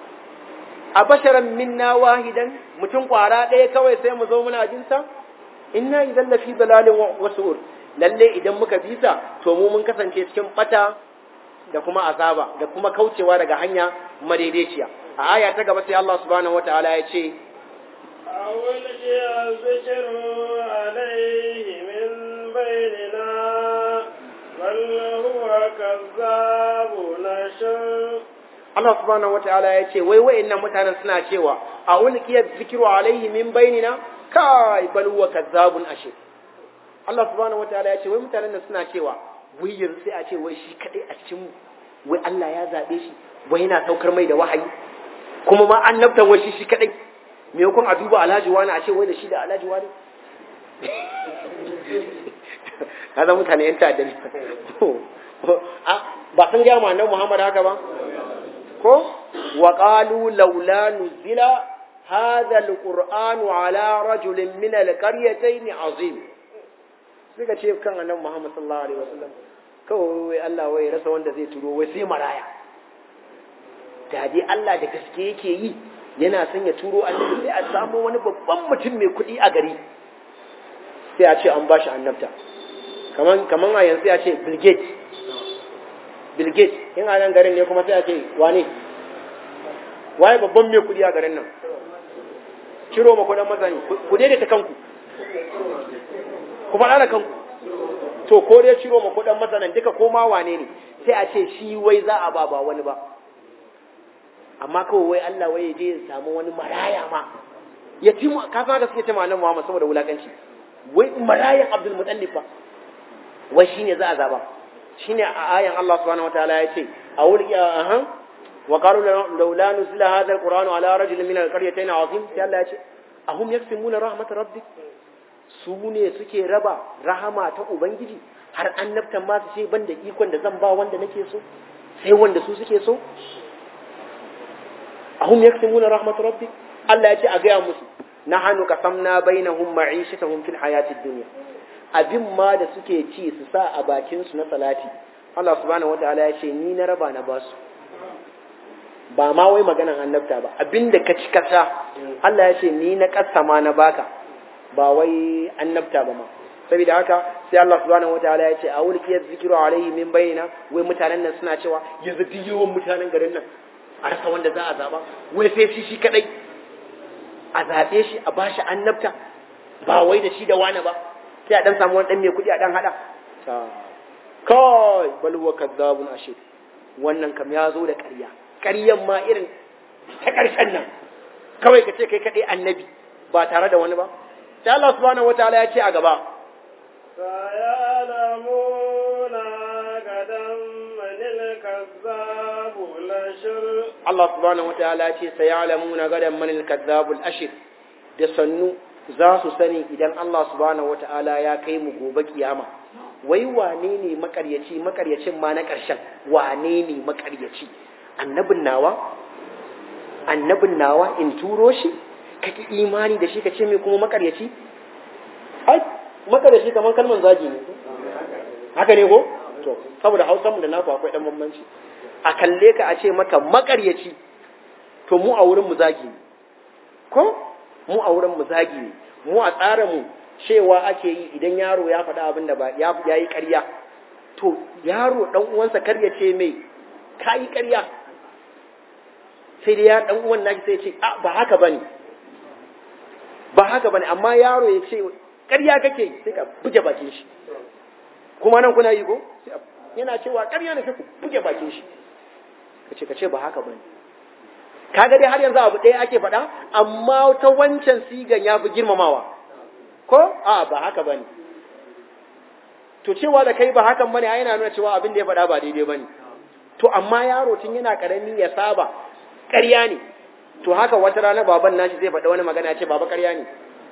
[SPEAKER 2] a basharan minna wahidan mutum kwara ɗaya kawai sai mu zo muna jinsa inna idan lafi dalalin wasu'ur lalle idan muka bisa to mu mun kasance cikin bata da kuma azaba da kuma kaucewa daga hanya madaidaiciya a aya ta gaba sai Allah subhanahu wataala ya ce
[SPEAKER 1] أول الذكر عليه من بيننا بل هو كذاب نشر
[SPEAKER 2] Allah subhanahu wataala ya ce wai wayannan mutanen suna cewa a ulqiya zikru alaihi min bainina kai bal huwa kazzabun ashir Allah subhanahu wataala ya ce wai mutanen nan suna cewa wai yanzu sai a ce wai shi kadai a cikin mu wai Allah ya zabe shi wai yana saukar mai da wahayi kuma ma annabta wai shi shi kadai me yakon a duba alhaji wani a ce wai da shi da alhaji wani kaza mutane yan ta'adda ba sun gaya ma annabi Muhammad haka ba ko wa qalu laula nuzila hadha alqur'anu ala rajulin min alqaryatayn azim suka ce kan annabi Muhammad sallallahu alaihi wasallam kawai wai Allah wai rasa wanda zai turo wai sai maraya da dai Allah da gaske yake yi yana son ya turo annabi sai a samu wani babban mutum mai kuɗi a gari sai a ce an bashi annabta kaman kaman a yanzu ya ce Bill Gates Bill Gates in a nan garin ne kuma sai a ce wane waye babban mai kudi a garin nan ciro ma kudin masani ku daidaita kanku ku faɗa da kanku to ko dai ciro ma kudin masanan duka ko ma wane ne sai a ce shi wai za a ba ba wani ba amma kawai wai Allah wai je ya samu wani maraya ma ya ci mu ka san da suke ce ma annabi Muhammad saboda wulakanci wai marayan Abdul Muttalib fa wai shine za a zaba shine a ayan Allah subhanahu wataala ya ce a wuri aha wa qalu laula nuzila hadha alquranu ala rajulin min alqaryatayn azim sai Allah ya ce ahum yaksimuna rahmat rabbik su ne suke raba rahama ta ubangiji har annabtan ma su ce ban da ikon da zan ba wanda nake so sai wanda su suke so ahum yaksimuna rahmat rabbik Allah ya ce a gaya musu nahanu qasamna bainahum ma'ishatahum fil hayatid dunya abin ma da suke ci su sa a bakin su na salati Allah subhanahu wataala ya ce ni na raba na basu ba ma wai maganan annabta ba abinda ka ci kasa Allah ya ce ni na kasama na baka ba wai annabta ba ma saboda haka sai Allah subhanahu wataala ya ce a wulki ya zikiru alaihi min bayina wai mutanen nan suna cewa yanzu duk yawan mutanen garin nan a rasa wanda za a zaba wai sai shi shi kadai a zaɓe shi a bashi annabta ba wai da shi da wani ba sai a dan samu wani dan mai kuɗi a dan hada kai bal huwa kadzabun ashir wannan kam ya zo da ƙarya ƙaryan ma irin ta ƙarshen nan kawai ka ce kai kadai annabi ba tare da wani ba sai Allah subhanahu wataala ya ce a gaba
[SPEAKER 1] سيعلمون غدا من الكذاب الأشر
[SPEAKER 2] Allah subhanahu wataala ya ce sayalamuna gadan man al-kadzabul ashir da sannu za su sani idan Allah subhanahu wataala ya kai mu gobe kiyama wai wane ne makaryaci makaryacin ma na ƙarshen wane ne makaryaci annabin nawa annabin nawa in turo shi kake imani da shi kace mai kuma makaryaci ai makaryaci kamar kalman zagi ne haka ne ko to saboda Hausa mu da naku akwai dan bambanci a kalle ka a ce maka makaryaci to mu a wurin mu zagi ne ko mu a wurin mu zagi ne mu a tsara mu cewa ake yi idan yaro ya faɗa abin da ba ya yi ƙarya to yaro dan uwansa kar ya ce mai ka yi ƙarya sai dai ya dan uwan naki sai ya ce a ba haka bane ba haka bane amma yaro ya ce ƙarya kake sai ka buge bakin shi kuma nan kuna yi ko yana cewa ƙarya ne sai ku buge bakin shi kace kace ba haka bane kaga dai har yanzu abu ɗaya ake faɗa amma ta wancan sigan ya fi girmamawa ko a ba haka bane to cewa da kai ba hakan bane ai yana nuna cewa abin da ya faɗa ba daidai bane to amma yaro tun yana karami ya saba ƙarya ne to haka wata rana baban nashi zai faɗa wani magana ya ce baba ƙarya ne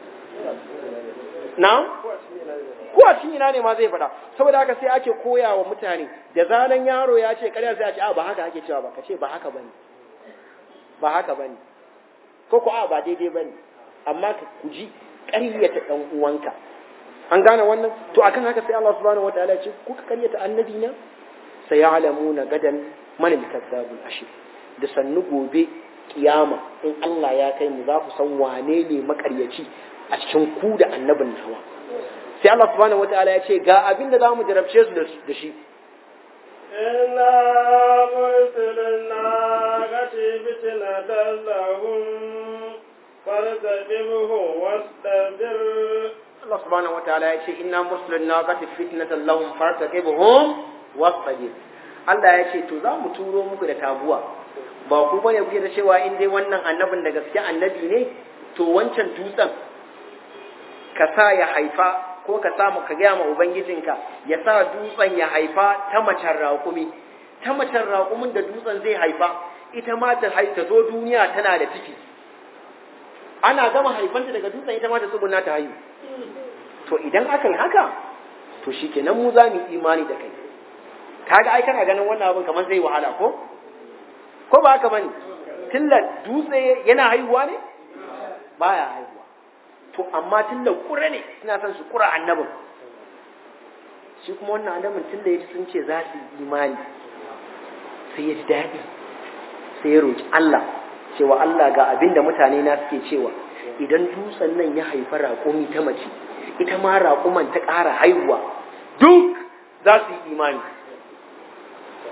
[SPEAKER 2] na ko a cikin ina ne ma zai faɗa saboda haka sai ake koya wa mutane da zaran yaro ya ce ƙarya sai a ce a ba haka ake cewa ba ka ce ba haka bane ba haka bane ko ko a ba daidai bane amma ka kuji ƙaryata ɗan uwanka an gane wannan to akan haka sai Allah subhanahu wataala ya ce kuka ƙaryata annabi na sai ya alamuna gadan manil kadzabul ashir da sannu gobe kiyama in Allah ya kai mu za ku san wane ne makaryaci a cikin ku da annabin nawa sai Allah subhanahu wataala ya ce ga abin da zamu jarabce su da shi
[SPEAKER 1] إنا مرسل الناقة فتنة لهم فارتقبهم واصطبر
[SPEAKER 2] Allah subhanahu wataala ya ce inna mursilun naqati fitnatan lahum fartaqibhum wastabir Allah ya ce to za mu turo muku da tabuwa ba ku bane kuke da cewa in dai wannan annabin da gaske annabi ne to wancan dutsen ka sa ya haifa ko ka sa ka gaya ma ubangijinka ya sa dutsen ya haifa ta macen raƙumi ta macen raƙumin da dutsen zai haifa ita ma ta ta zo duniya tana da ciki ana gama haifanta daga dutsen ita ma ta tsuguna ta haihu to idan aka yi haka to shikenan mu za mu imani da kai kaga ai kana ganin wannan abin kamar zai wahala ko ko ba haka bane tilla dutse yana haihuwa ne baya haihuwa to amma tilla kura ne suna son su kura annabin shi kuma wannan annabin tilla yaji sun ce za su yi imani sai ya ji daɗi sai ya roki Allah cewa Allah ga abin da mutane na suke cewa idan dutsen nan ya haifa raƙumi ta mace ita ma raƙuman ta ƙara haihuwa duk za su yi imani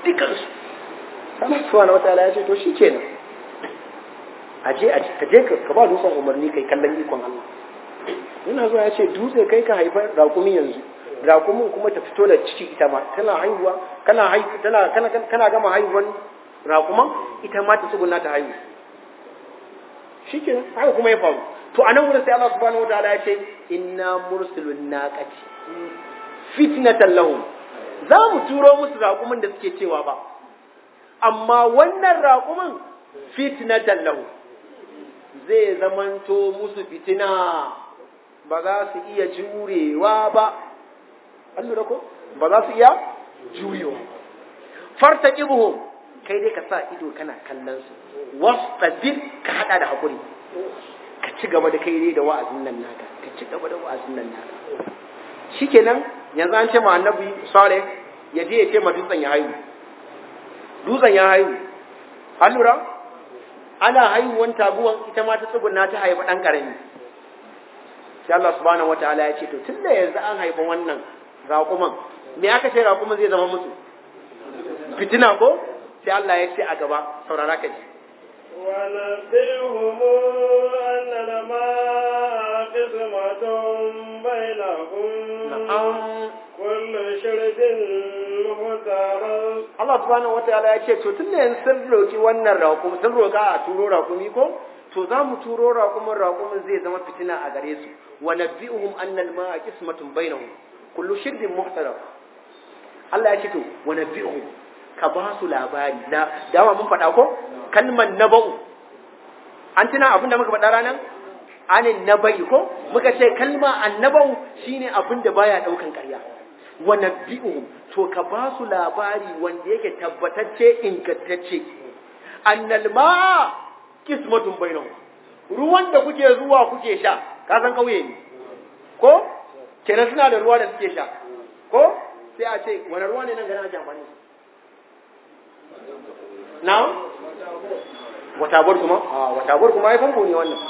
[SPEAKER 2] dukansu Allah subhanahu wataala ya ce to shikenan aje ka je ka ba dutsen umarni kai kallon ikon Allah yana zuwa ya ce dutse kai ka haifar raƙumi yanzu raƙumin kuma ta fito da ciki ita ma tana haihuwa kana haihu tana kana kana gama haihuwan raƙuman ita ma ta tsuguna ta haihu shikenan haka kuma ya faru to anan wurin sai Allah subhanahu wataala ya ce inna mursilun naqati fitnatan lahum za mu turo musu raƙumin da suke cewa ba amma wannan raƙumin fitnatan lahum zai zamanto musu fitina ba za su iya jurewa ba an lura ko ba za su iya jurewa farta kibuhum kai dai ka sa ido kana kallon su wastabir ka hada da hakuri ka ci gaba da kai dai da wa'azin nan naka ka ci gaba da wa'azin nan naka shikenan yanzu an ce ma annabi saleh ya je ya ce ma dutsen ya haihu dutsen ya haihu an lura ana haihuwan taguwan ita ma ta tsuguna ta haifa ɗan ƙarami sai Allah subhanahu wataala ya ce to tunda yanzu an haifa wannan raƙuman me aka ce raƙuman zai zama musu fitina ko sai Allah ya ce a gaba saurara ka ji
[SPEAKER 1] ونبئهم أن الماء قسمة بينهم كل شرب مختار
[SPEAKER 2] Allah subhanahu wataala ya ce to tunda yanzu sun roki wannan raƙumi sun roka a turo raƙumi ko to za mu turo raƙumin raƙumin zai zama fitina a gare su wa nabbi'uhum anna al-ma'a qismatun bainahum kullu shirbin muhtaram Allah ya ce to wa nabbi'uhum ka ba su labari da dama mun faɗa ko kalman naba'u an tuna abin da muka faɗa ranan anin nabai ko muka ce kalma annabau shine abin da baya daukan ƙarya wa nabbi'uhum to ka ba su labari wanda yake tabbatacce ingantacce annal ma'a kismatun bainahum ruwan da kuke zuwa kuke sha ka san kauye ne ko kenan suna da ruwa da suke sha ko sai a ce wani ruwa ne nan gana ake amfani na watabar kuma a watabar kuma ai famfo ne wannan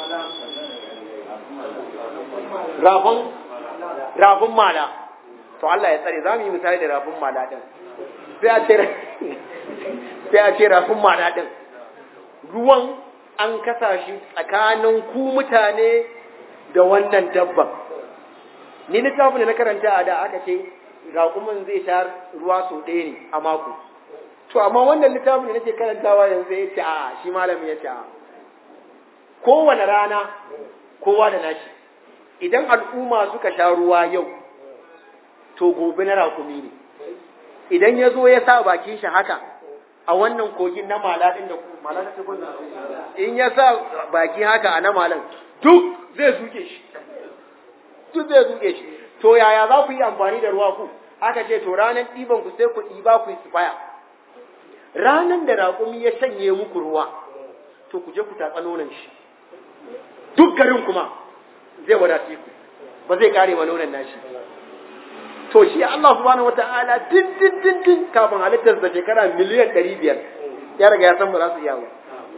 [SPEAKER 2] rafin rafin mala to Allah ya tsare za mu yi misali da rafin mala din sai a ce sai a ce rafin mala din ruwan an kasa shi tsakanin ku mutane da wannan dabban ni littafin da na karanta a da aka ce raƙumin zai sha ruwa sau ɗaya ne a mako to amma wannan littafin da nake karantawa yanzu ya ce a shi malamin ya ce a kowane rana kowa da nashi idan al'umma suka sha ruwa yau to gobe na rakumi ne idan ya zo ya sa bakin shi haka a wannan kogin na mala ɗin da mala ta ce in ya sa baki haka a na malan duk zai zuke shi duk zai zuke shi to yaya za ku yi amfani da ruwa ku aka ce to ranar ɗiban ku sai ku ɗiba ku yi sifaya ranar da raƙumi ya shanye muku ruwa to ku je ku tatsa nonon shi duk garin kuma zai wadace ku ba zai kare ma nonon nashi to shi Allah subhanahu wata'ala din din din din kafin halittar da shekara miliyan 500 ya riga ya san ba za su iya ba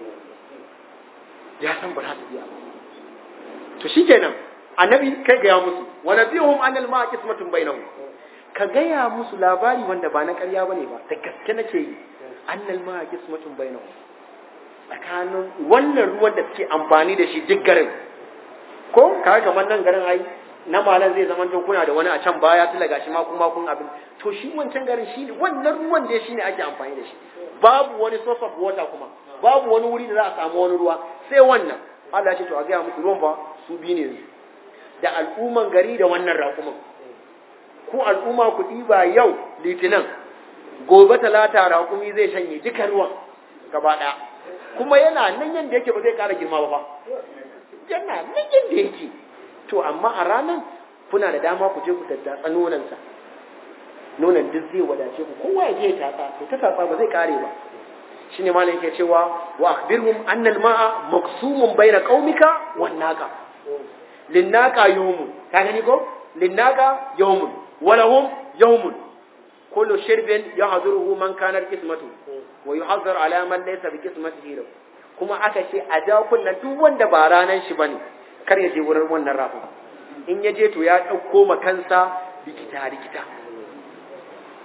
[SPEAKER 2] ya san ba za su iya ba to shikenan annabi kai ga ya musu wa nabiyuhum anil ma'a qismatun bainahum ka gaya musu labari wanda ba na ƙarya bane ba da gaske nake yi annal ma'a qismatun bainahum tsakanin wannan ruwan da suke amfani da shi duk garin ko kaga kamar nan garin ai na malan zai zama to kuna da wani a can baya tula gashi ma kuma kun abin to shi wancan garin shi wannan ruwan da shi ne ake amfani da shi babu wani source of water kuma babu wani wuri da za a samu wani ruwa sai wannan Allah ya ce to a ga muku ruwan ba su bi ne da al'umman gari da wannan raƙuman ku al'umma ku ɗiba yau litinin gobe talata raƙumi zai shanye duka ruwan gaba ɗaya kuma yana nan yadda yake ba zai ƙara girma ba ba yana nan yadda yake to amma a ranar kuna da dama ku je ku tattatsa nonansa nonan duk zai wadace ku kowa ya je ya tatsa to ta tatsa ba zai ƙare ba shine malam yake cewa wa akhbirhum anna al-ma'a maqsumun bayna qaumika wan naqa linnaka yawmun ka gani ko linnaka yawmun walahum yawmun kullu shirbin yahduruhu man kana qismatu wa yuhazzar ala man laysa bi qismatihi kuma aka ce a ja kunna duk wanda ba ranan shi bane kar ya je wurin wannan rafa in ya je to ya dauko ma kansa rikita rikita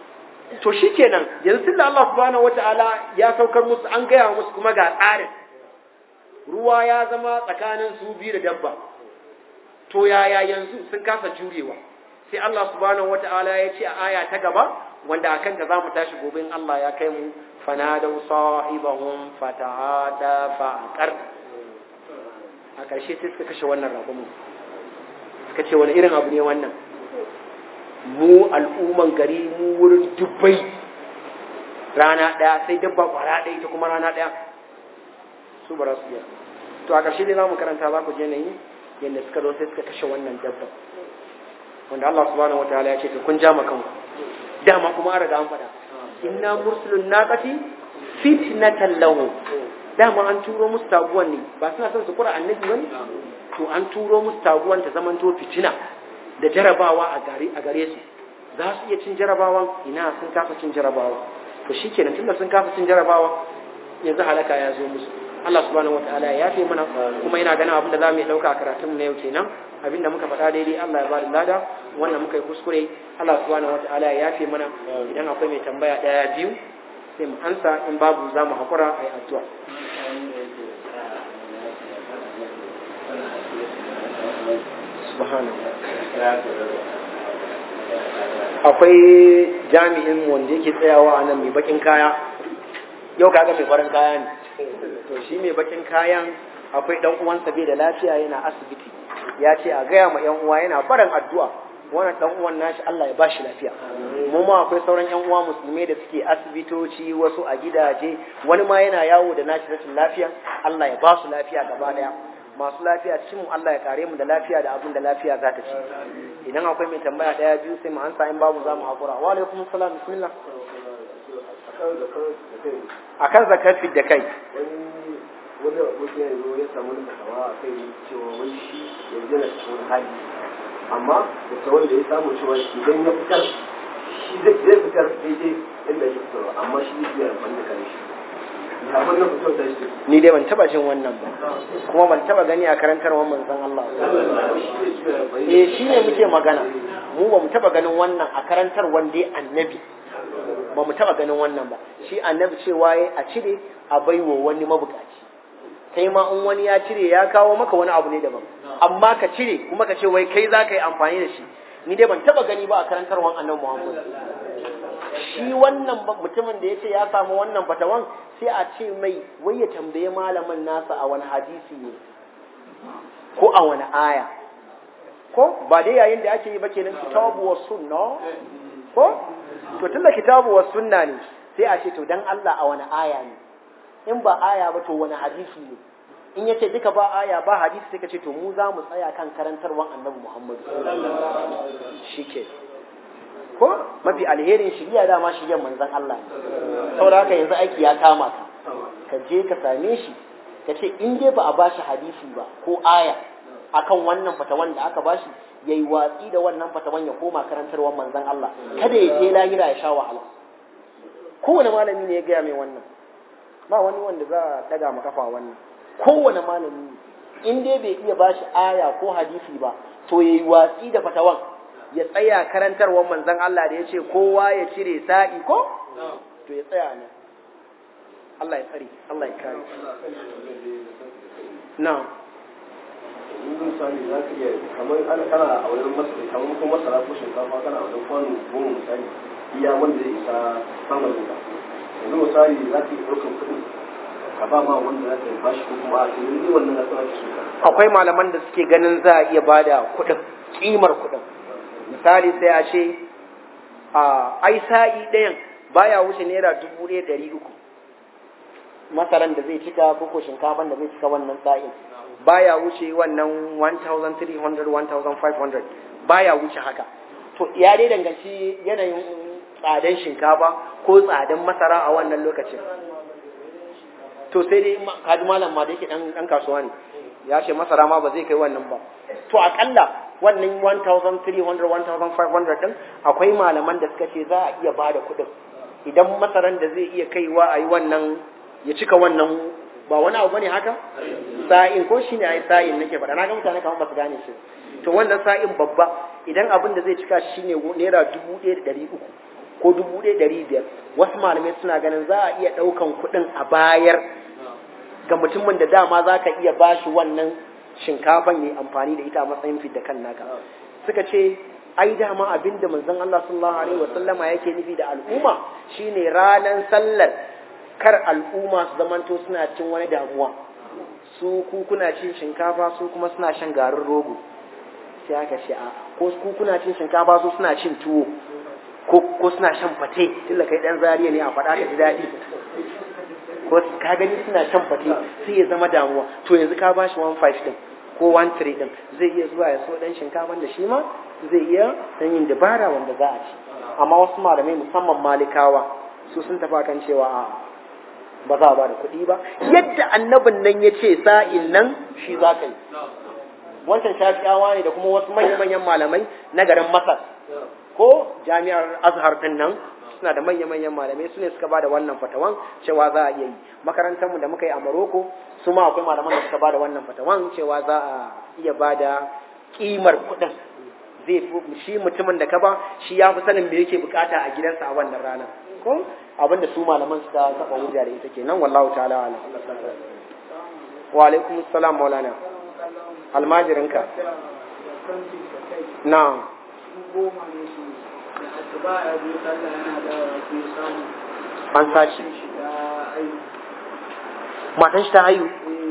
[SPEAKER 2] to shikenan yanzu tunda Allah subhanahu wataala ya saukar musu an gaya musu kuma ga tsarin ruwa ya zama tsakanin su biyu da dabba to yaya yanzu sun kasa jurewa sai Allah subhanahu wataala ya ce a aya ta gaba wanda akan ta zamu tashi gobe in Allah ya kai mu fanadaw sahibahum fata'ada fa'aqar a ƙarshe sai suka kashe wannan raƙumin suka ce wani irin abu ne wannan mu al'umman gari mu wurin dubbai rana ɗaya sai dabba ƙwara ɗaya ita kuma rana ɗaya su ba su iya to a ƙarshe dai za mu karanta za ku je na yi yadda suka zo sai suka kashe wannan dabba wanda Allah subhanahu wataala ya ce to kun ja ma kanku dama kuma an riga an faɗa inna mursulun naqati fitnatan lahu dama an turo musu taguwan ne ba suna son su kura annabi bane to an turo musu taguwan ta zamanto fitina da jarabawa a gare a gare su za su iya cin jarabawan ina sun kafa cin jarabawa to shikenan tunda sun kafa cin jarabawa yanzu halaka ya zo musu Allah subhanahu wataala ya yafe mana kuma ina ganin abin da za mu yi dauka a karatun na yau kenan abin da muka faɗa daidai Allah ya ba da lada wannan muka yi kuskure Allah subhanahu wataala ya yafe mana idan akwai mai tambaya ɗaya biyu sai mu ansa in babu za mu haƙura a yi addu'a akwai jami'in wanda yake tsayawa a nan mai bakin kaya yau kaga mai farin kaya ne to shi mai bakin kayan akwai dan uwansa bai da lafiya yana asibiti ya ce a gaya ma yan uwa yana barin addu'a wannan dan uwan nashi Allah ya bashi lafiya mu ma akwai sauran yan uwa musulmai da suke asibitoci wasu a gidaje wani ma yana yawo da nashi rashin lafiya Allah ya ba su lafiya gaba daya masu lafiya cikin mu Allah ya kare mu da lafiya da abin da lafiya za ta ci idan akwai mai tambaya daya biyu sai mu ansa in babu za mu hakura wa alaikum salam bismillah akan zakat da kai
[SPEAKER 3] wani abokin yanzu ya samu wani fatawa a kai cewa wani shi yanzu yana cikin hali amma fatawar da ya samu cewa idan ya fitar shi zai fitar daidai inda ya fitarwa amma shi zai biya amfani da kare shi ya wannan fitar da shi
[SPEAKER 2] ni dai ban taba jin wannan ba kuma ban taba gani a karantarwar manzon Allah eh shi ne muke magana mu ba mu taba ganin wannan a karantarwar dai annabi ba mu taba ganin wannan ba shi annabi cewa ya a cire a baiwa wani mabukaci kai ma in wani ya cire ya kawo maka wani abu ne daban amma ka cire kuma ka ce wai kai za ka yi amfani da shi ni dai ban taba gani ba a karantarwar annabi Muhammad shi wannan mutumin da ya ce ya samu wannan fatawan sai a ce mai wai ya tambaye malamin nasa a wani hadisi ne ko a wani aya ko ba dai yayin da ake yi ba kenan kitabu wa sunna ko to tunda kitabu wa sunna ne sai a ce to dan Allah a wani aya ne in ba aya ba to wani hadisi ne in yace duka ba aya ba hadisi sai ka ce to mu za mu tsaya kan karantarwan annabi Muhammad shike ko mafi alherin shiriya dama shiryan manzon Allah ne saboda haka yanzu aiki ya kama ka ka je ka same shi ka ce in dai ba a bashi hadisi ba ko aya akan wannan fatawan da aka bashi yayi watsi da wannan fatawan ya koma karantarwar manzon Allah kada ya je lahira ya sha wahala kowane malami ne ya gaya mai wannan ba wani wanda za a daga ma kafa wannan kowane malami in dai bai iya bashi aya ko hadisi ba to yayi watsi da fatawan ya tsaya karantarwar manzon Allah da ya ce kowa ya cire sa'i ko to ya tsaya ne Allah ya tsare Allah ya kare na'am
[SPEAKER 3] in misali za ka iya kamar ana kana a wajen masara kamar kuma masara ko shinkafa kana a wajen kwano goma misali iya wanda zai isa samun ka yanzu misali za ka iya ɗaukar kuɗin ka ba ma wanda za ka yi bashi ko kuma a cikin ni wannan na sana su ka
[SPEAKER 2] akwai malaman da suke ganin za a iya bada kuɗin kimar kuɗin misali sai a ce a ai sa'i ɗayan baya wuce naira dubu ɗaya ɗari uku masaran da zai cika ko ko shinkafan da zai cika wannan sa'in baya wuce wannan 1300 1500 baya wuce haka to ya dai danganci yanayin tsadan shinkafa ko tsadan masara a wannan lokacin to sai dai kaji malam ma da yake dan dan kasuwa ne ya ce masara ma ba zai kai wannan ba to akalla wannan 1300 1500 din akwai malaman da suka ce za a iya bada kuɗin idan masaran da zai iya kaiwa a yi wannan ya cika wannan ba wani abu bane haka sa'in ko shine ai sa'in nake faɗa na ga mutane kamar ba su gane shi to wannan sa'in babba idan abin da zai cika shine naira dubu ɗaya da ɗari uku ko dubu ɗaya ɗari biyar wasu malamai suna ganin za a iya ɗaukan kuɗin a bayar ga mutumin da dama za ka iya bashi wannan shinkafan ya amfani da ita a matsayin fidda kan naka suka ce ai dama abin da manzon Allah sallallahu alaihi wasallama yake nufi da al'umma shine ranan sallar kar al'umma su zamanto suna cin wani damuwa su ku kuna cin shinkafa su kuma suna shan garin rogo sai aka ce a ko ku kuna cin shinkafa su suna cin tuwo ko ko suna shan fate tilla kai dan zariya ne a faɗa ka ji daɗi ko ka gani suna shan fate sai ya zama damuwa to yanzu ka bashi 15 din ko 13 din zai iya zuwa ya so dan shinkafan da shi ma zai iya dan yin dabara wanda za a ci amma wasu malamai musamman malikawa su sun tafi kan cewa a ba za a ba da kuɗi ba yadda annabin nan ya ce sa'in nan shi za ka yi wancan shafi'awa ne da kuma wasu manya-manyan malamai na garin masar ko jami'ar azhar din nan suna da manya-manyan malamai su ne suka ba da wannan fatawan cewa za a iya yi makarantarmu da muka yi a maroko su ma akwai malaman da suka ba da wannan fatawan cewa za a iya ba da kimar kuɗin zai shi mutumin da ka ba shi ya fi sanin me yake bukata a gidansa a wannan rana ko abinda su malaman suka kafa hujja da ita kenan wallahu ta'ala ala wa alaikum assalam maulana almajirinka na an sace matan shi ta hayu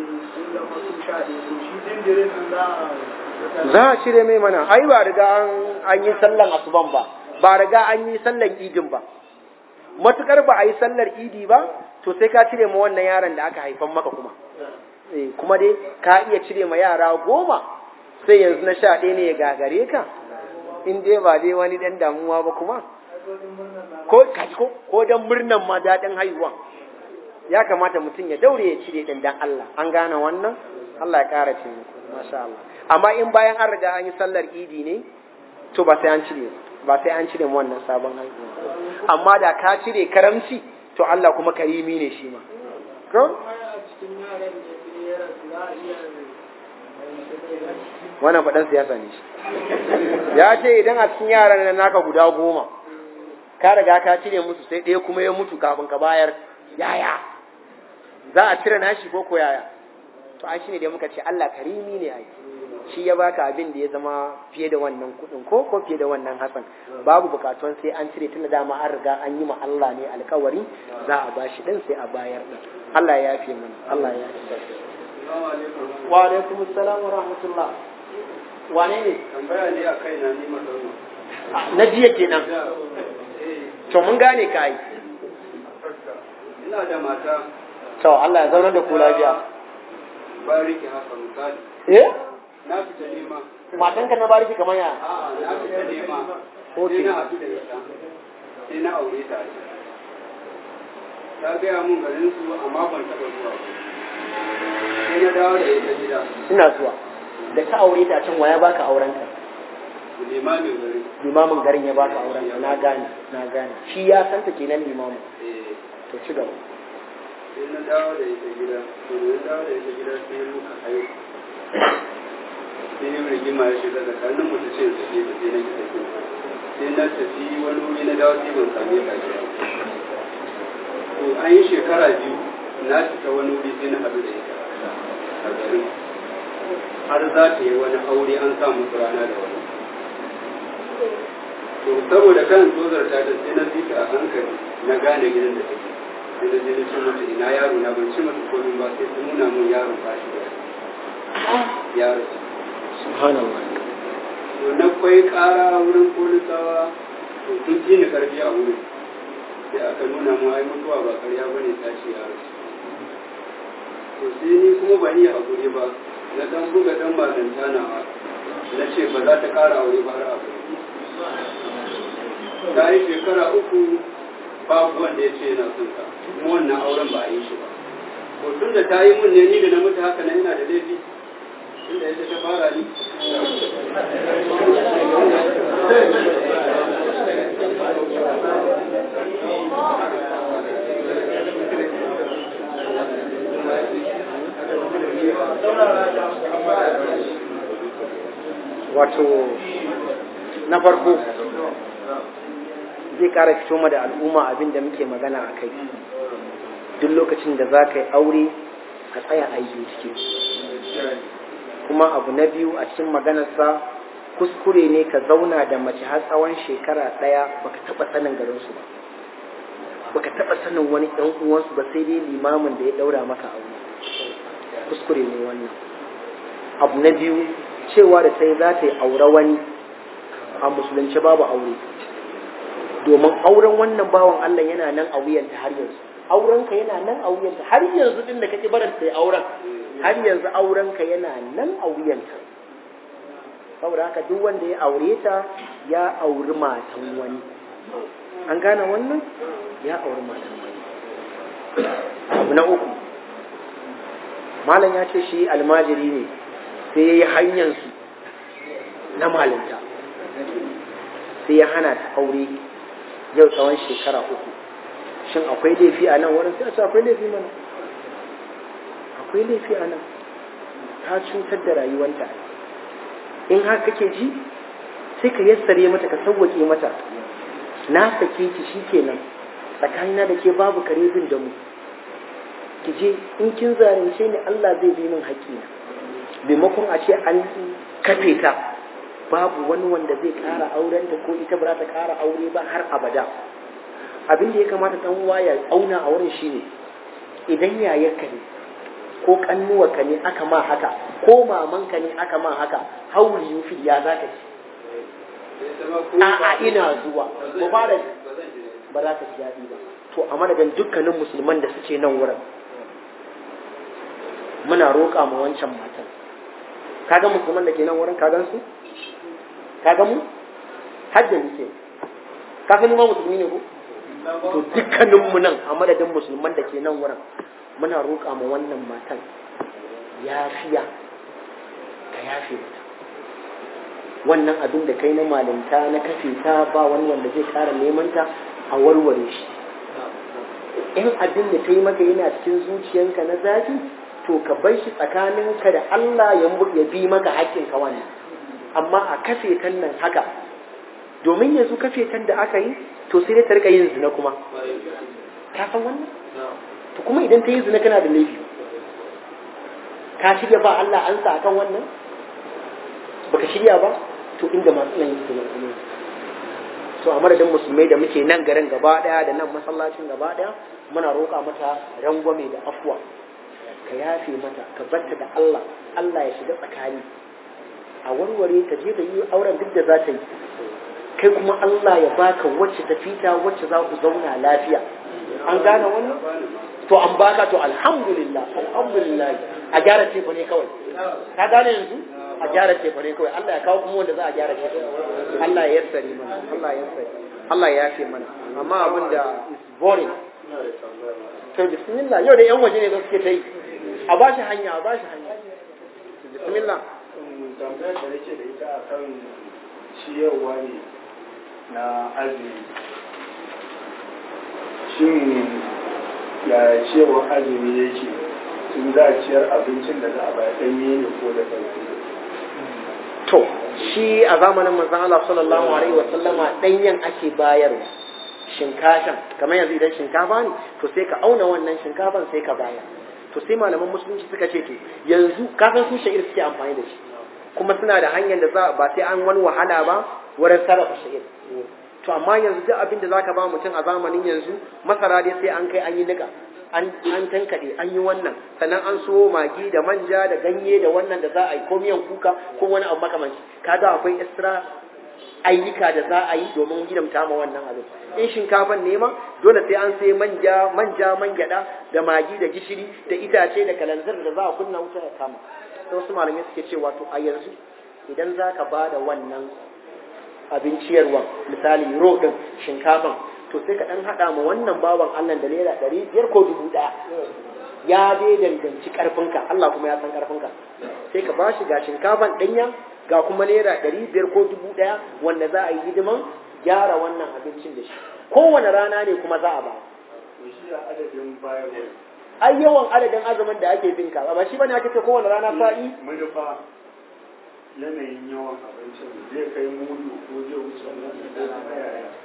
[SPEAKER 2] za a cire mai mana ai ba riga an yi sallan asuban ba ba riga an yi sallan idin ba matukar ba a yi sallar idi ba to sai ka cire ma wannan yaron da aka haifan maka kuma kuma dai ka iya cire ma yara goma sai yanzu na sha ɗaya ne ya gagare ka in dai ba dai wani ɗan damuwa ba kuma ko ko ko dan murnan ma daɗin haihuwa ya kamata mutum ya daure ya cire ɗin dan Allah an gane wannan Allah ya ƙara ce masha Allah amma in bayan an riga an yi sallar idi ne to ba sai an cire ba sai an cire wannan sabon haihuwa amma da ka cire karamci to Allah kuma karimi ne shi ma ko wannan faɗan siyasa ne shi ya ce idan a cikin yaran nan naka guda goma ka riga ka cire musu sai ɗaya kuma ya mutu kafin ka bayar yaya za a cire nashi ko ko yaya to ai shine da muka ce Allah karimi ne ai shi ya baka abin da ya zama fiye da wannan kuɗin ko ko fiye da wannan hasan babu bukatuwan sai an cire tun da dama an riga an yi ma Allah ne alkawari za a bashi din sai a bayar din Allah ya yafe mana Allah ya yafe wa alaikum assalam wa rahmatullah wane ne
[SPEAKER 4] tambaya ne a kai na ni mazauna
[SPEAKER 2] na jiya kenan to mun gane ka yi
[SPEAKER 4] ina da mata
[SPEAKER 2] to Allah ya zauna da ku lafiya
[SPEAKER 4] bayan rike haka misali
[SPEAKER 2] eh
[SPEAKER 4] na fita nema
[SPEAKER 2] matanka na bariki kamar ya
[SPEAKER 4] a'a na fita nema
[SPEAKER 2] Okay.
[SPEAKER 4] sai na haɗu da ita sai na aure ta ta gaya mun garin su amma ban taɓa zuwa ba sai na dawo da ita gida
[SPEAKER 2] ina zuwa da ka aure ta can waya baka auren ka
[SPEAKER 4] limamin garin
[SPEAKER 2] limamin garin ya baka auren ka na gane na gane shi ya san ta kenan limamin
[SPEAKER 4] eh
[SPEAKER 2] to ci gaba
[SPEAKER 4] sai na dawo da ita gida to da na dawo da ita gida sai muka haihu sai yin rigima ya shiga tsakanin mu ta ce ta ce ta sai na ki tafi sai na tafi wani wuri na dawo sai ban same ka gida to an yi shekara biyu na fita wani wuri sai na haɗu da ita a garin har za ta yi wani aure an sa musu rana da wani to saboda kan tozar ta da sai na zika a hankali na gane gidan da take sai na je na ce mata ina yaro na ban ce mata komai ba sai ta nuna mun yaron ba shi da yaro
[SPEAKER 2] subhanallah
[SPEAKER 4] to na kwai ƙara wurin polisawa to sun fi ni karfi a wurin sai aka nuna mu ai mutuwa ba karya ba ne tashi yaro to sai ni kuma ba ni hakuri ba na dan buga dan malanta nawa na ce ba za ta ƙara aure ba har abu ta yi shekara uku babu wanda ya ce yana son ta kuma wannan auren ba a yi shi ba to tun da ta yi mun ne ni da na mutu haka na ina da laifi tun da yadda ta fara ni
[SPEAKER 2] wato na farko zai ƙara fito ma da al'umma abin da muke magana a kai duk lokacin da za ka yi aure ka tsaya a yi bincike kuma abu na biyu a cikin maganarsa kuskure ne ka zauna da mace har tsawon shekara ɗaya baka taɓa sanin garinsu ba baka taɓa sanin wani ɗan uwansu ba sai dai limamin da ya ɗaura maka aure kuskure ne wannan abu na biyu cewa da sai za ta yi aure wani a musulunci babu aure domin auren wannan bawan Allah yana nan a wuyanta har yanzu aurenka yana nan a wuyanta har yanzu din da kake barin sai auren har yanzu aurenka yana nan a wuyanta saboda haka duk wanda ya aure ta ya auri matan wani an gane wannan ya auri matan wani abu na uku malam ya ce shi almajiri ne sai ya yi hanyarsu na malinta sai ya hana ta aure yau tsawon shekara uku shin akwai laifi a nan wurin sai a ce akwai laifi mana akwai laifi a nan ta cutar da rayuwanta in har kake ji sai ka yassare mata ka sauwaƙe mata na sake ki shi kenan tsakanina da ke babu kare bin da mu ki je in kin zalunce ni Allah zai bi min haƙƙina maimakon a ce an kafe ta babu wani wanda zai ƙara auren da ko ita ba za ta ƙara aure ba har abada abin da ya kamata dan uwa ya auna a wurin shine idan yayarka ne ko kannuwarka ne aka ma haka ko mamanka ne aka ma haka hauri yufi ya zaka ci a'a ina zuwa mu fara ba za ka ji daɗi ba to a madadin dukkanin musulman da suke nan wurin muna roƙa ma wancan matan kaga musulman da ke nan wurin kagan su kaga mu hajji muke ka san ma musulmi ne ko to dukkanin mu nan a madadin musulman da ke nan wurin muna roƙa ma wannan matan yafiya ka yafe mata wannan abin da kai na malinta na kafe ta ba wani wanda zai kara neman ta a warware shi in abin da ta yi maka yana cikin zuciyanka na zafi to ka bar shi tsakaninka da Allah ya ya bi maka haƙƙin ka wannan amma a kafe tan nan haka domin yanzu kafe tan da aka yi to sai dai ta rika yin zina kuma ka san wannan to kuma idan ta yi zina kana da laifi ka shirya ba Allah an sa akan wannan baka shirya ba to inda masu nan yi zina kuma to a madadin musulmai da muke nan garin gaba daya da nan masallacin gaba daya muna roƙa mata rangwame da afuwa ka yafe mata ka batta da Allah Allah ya shiga tsakani a warware ta je da yi auren duk da za ta yi kai kuma Allah ya baka wacce ta fita wacce za ku zauna lafiya an gane wannan to an baka to alhamdulillah alhamdulillah a gyara tefa ne kawai ka gane yanzu a gyara tefa ne kawai Allah ya kawo kuma wanda za a gyara tefa Allah ya yassare mana Allah ya yassare Allah ya yafe mana amma abin da is boring to bismillah yau da yan waje ne suke ta yi a ba shi hanya a ba shi hanya bismillah
[SPEAKER 1] tambayar da nake da ita a kan ciyarwa ne na azumi shin ya ciyarwar azumi yake tun za a ciyar abincin da za a bayar ɗanye ne ko da ɗanye
[SPEAKER 2] to shi a zamanin manzon Allah sallallahu alaihi wa sallama danyen ake bayarwa shinkafan kamar yanzu idan shinkafa ne to sai ka auna wannan shinkafan sai ka bayar to sai malaman musulunci suka ce to yanzu kafin su sha'ir suke amfani da shi kuma suna da hanyar da za ba sai an wani wahala ba wurin sarrafa sha'ir to amma yanzu duk abin da zaka ba mutum a zamanin yanzu masara dai sai an kai an yi nika an an tankade an yi wannan sannan an so magi da manja da ganye da wannan da za a yi ko miyan kuka ko wani abu makamanci kaga akwai extra ayyuka da za a yi domin hidimta ma wannan abin in shinkafan ne ma dole sai an sai manja manja man gyada da magi da gishiri da itace da kalanzir da za a kunna wuta ya kama sai wasu malamai suke cewa to a yanzu idan za ka ba da wannan abin ciyarwa misali ro din shinkafan to sai ka dan hada ma wannan bawan Allah da naira ɗari biyar ko dubu ɗaya ya dai danganci karfinka Allah kuma ya san karfinka sai ka bashi ga shinkafan ɗanya ga kuma naira ɗari biyar ko dubu ɗaya wanda za a yi hidiman gyara wannan abincin da shi kowane rana ne kuma za a ba
[SPEAKER 1] shi a adadin bayarwa
[SPEAKER 2] ai yawan adadin azumin da ake bin ka ba shi bane aka ce kowane rana sa'i
[SPEAKER 1] manufa yanayin yawan abincin zai kai mudu ko zai wuce wannan da na yaya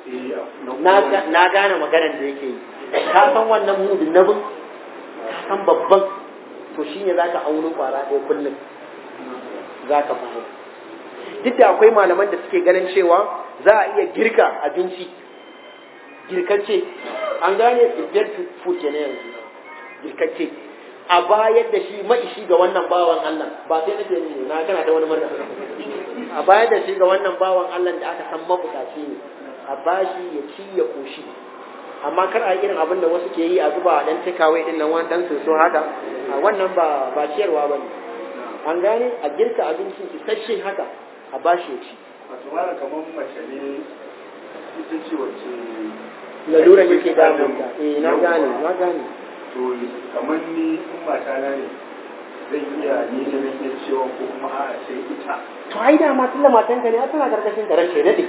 [SPEAKER 1] eh
[SPEAKER 2] na ga- na gane maganar da yake yi ka san wannan mudin nabin ka san babban to shine zaka auno kwara ɗaya kullum zaka bayar duk da akwai malaman da suke ganin cewa za a iya girka abinci girkacce an gane girgir food ke yanzu girkacce a bayar da shi maishi ga wannan bawan Allah ba sai nake ne na kana ta wani murna a bayar da shi ga wannan bawan Allah da aka san mabukaci ne a bashi ya ci ya koshi amma kar a yi irin abin da wasu ke yi a zuba a dan takeaway din nan wani dan soso haka a wannan ba ba ciyarwa bane an gane a girka abincin isasshe haka a bashi ya ci
[SPEAKER 1] wato mara kamar mace ne ita ce wacce
[SPEAKER 2] laluran yake damun ta eh na gane na gane
[SPEAKER 1] to kamar ni in mata na ne zan iya ni da nake cewa ko kuma a sai ita
[SPEAKER 2] to ai da ma tunda matan ka ne a tana karkashin ka ranke dade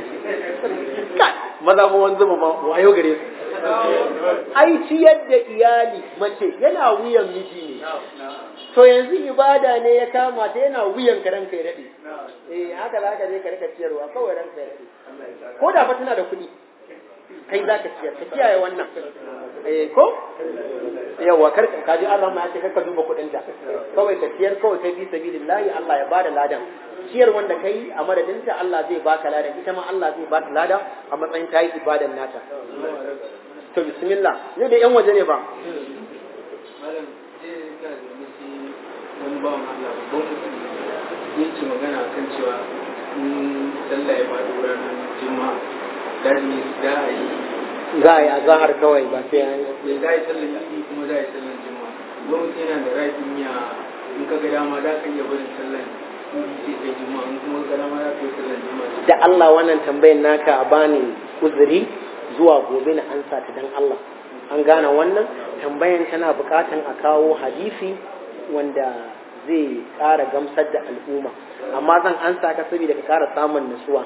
[SPEAKER 2] maza fa wanzu ba wayo gare su ai ciyar da iyali mace yana wuyan miji ne to yanzu ibada ne ya kama ta yana wuyan ka ranka ya dade eh haka za ka je ka rika ciyarwa kawai ranka ya dade ko da fa tana da kuɗi kai za ka ciyar ka kiyaye wannan eh ko yawa kar ka ji Allah ma ya ce kar ka duba kuɗin ta kawai ka ciyar kawai kai fi sabilillahi Allah ya bada ladan ciyar wanda kai a madadin ta Allah zai baka ladan ita ma Allah zai baka lada a matsayin ta yi ibadan nata to bismillah ne da yan waje ne ba
[SPEAKER 5] malam sai ga da musu wani bawan Allah babban mutum yake magana kan cewa in sallah ya faɗo ranar juma'a lazimi za a yi
[SPEAKER 2] za a yi azahar kawai ba sai an
[SPEAKER 5] ya za a yi sallar idi kuma za a yi sallar juma'a gwamnati yana da rafin ya in ka ga dama za ka iya barin sallar idi sai kai juma'a in kuma ka ga dama za ka yi sallar juma'a
[SPEAKER 2] da Allah wannan tambayin naka a bani uzuri zuwa gobe na ansa ta dan Allah an gane wannan tambayan tana bukatan a kawo hadisi wanda zai ƙara gamsar da al'umma amma zan ansa ka saboda ka ƙara samun nasuwa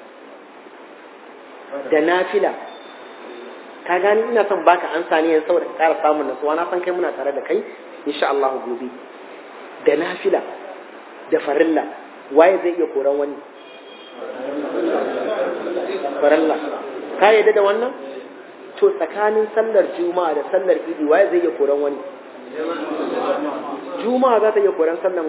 [SPEAKER 2] da nafila ka gani ina son baka ansa ne yanzu saboda ka ƙara samun nasuwa na san kai muna tare da kai insha Allah gobe da nafila da farilla waye zai iya koran wani farilla ka yadda da wannan to tsakanin sallar juma'a da sallar idi waye zai iya koran wani juma'a za ta iya koran sallar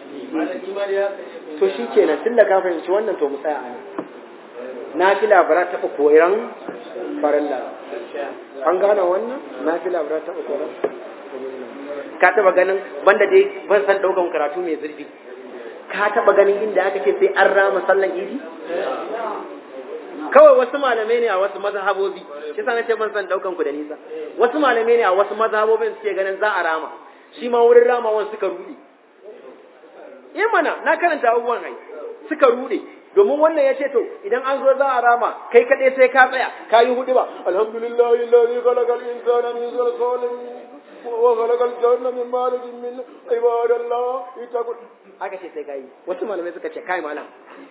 [SPEAKER 2] to shi kenan tun da ka fahimci wannan to mu tsaya a nan nafila ba za ta taɓa koran farilla an gane wannan nafila ba za ta taɓa koran ka taɓa ganin banda dai ban san ɗaukan karatu mai zurfi ka taɓa ganin inda aka ce sai an rama sallan idi kawai wasu malamai ne a wasu mazhabobi shi sa nace ban san daukan ku da nisa wasu malamai ne a wasu mazhabobin suke ganin za a rama shi ma wurin ramawan suka rude eh mana na karanta abubuwan ai suka rude domin wannan ya ce to idan an zo za a rama kai kaɗai sai ka tsaya ka yi hudu ba alhamdulillahi lalzi khalaqal insana min salsalin wa khalaqal janna min marijin min ibadallah itaqul aka ce sai ka yi wasu malamai suka ce kai malam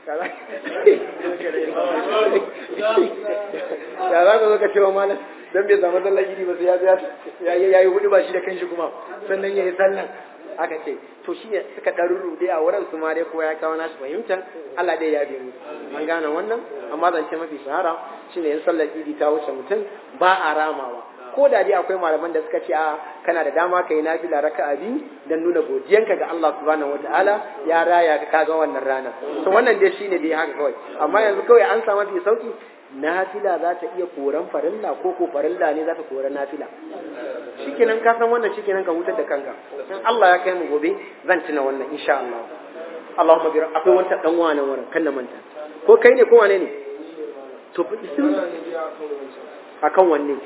[SPEAKER 2] ya za ka zo ka ce wa malam dan bai samu sallar gidi ba sai ya ya yi hudu ba shi da kanshi kuma sannan ya yi sallan aka ce to shi ne suka ɗarurru dai a wurin su ma dai kowa ya kawo nashi fahimtar Allah dai ya bi mu an gane wannan amma zance mafi shahara shine in sallar idi ta wuce mutum ba a ramawa ko da dai akwai malaman da suka ce a kana da dama kai nafila raka'a biyu dan nuna godiyanka ga Allah subhanahu wataala ya raya ka kaga wannan rana to wannan dai shine dai haka kawai amma yanzu kawai an samu mafi sauki nafila za ta iya koran farilla ko ko farilla ne za ta kora nafila shikenan ka san wannan shikenan ka hutar da kanka in Allah ya kai mu gobe zan tuna wannan insha Allah Allahumma bi akwai wanta dan wani wurin kan na manta ko kai ne ko wane ne to bismillah akan wanne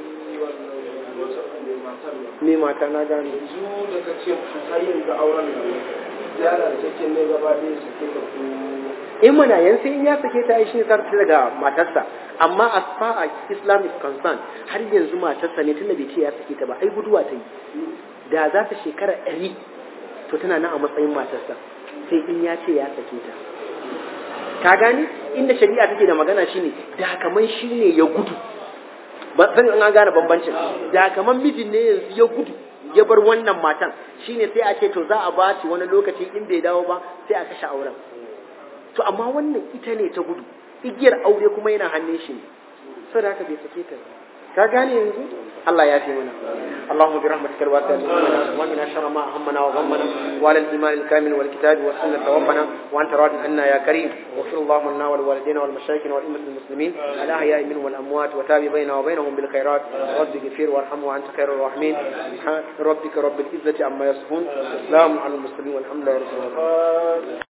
[SPEAKER 2] ne mata na gane
[SPEAKER 3] yanzu da ka ce har yanzu auren nan yara da take ne gaba ɗaya su ke da ku
[SPEAKER 2] in mana yanzu in ya sake ta shi ne sarki daga matarsa amma as far as Islam is concerned har yanzu matarsa ne tunda bai ce ya sake ta ba ai guduwa ta yi da za ta shekara ɗari to tana nan a matsayin matarsa sai in ya ce ya sake ta ka gane inda shari'a take da magana shine da kaman shine ya gudu ba san an gane bambancin da kaman mijin ne yanzu ya gudu ya bar wannan matan shine sai a ce to za a ba shi wani lokaci in bai dawo ba sai a kashe auren to amma wannan ita ne ta gudu igiyar aure kuma yana hannun shi ne saboda haka bai sake ta ka gane yanzu Allah ya fi mana اللهم برحمتك الواسعة ومن شر ما همنا وغمنا وعلى الإيمان الكامل والكتاب والسنة توفنا وأنت راض عنا يا كريم واغفر اللهم لنا ولوالدينا والمشايخ والأئمة المسلمين الأحياء منهم والأموات وتاب بيننا وبينهم بالخيرات رب اغفر وارحم وأنت خير الراحمين سبحان ربك رب العزة عما يصفون والسلام على المرسلين والحمد لله رب العالمين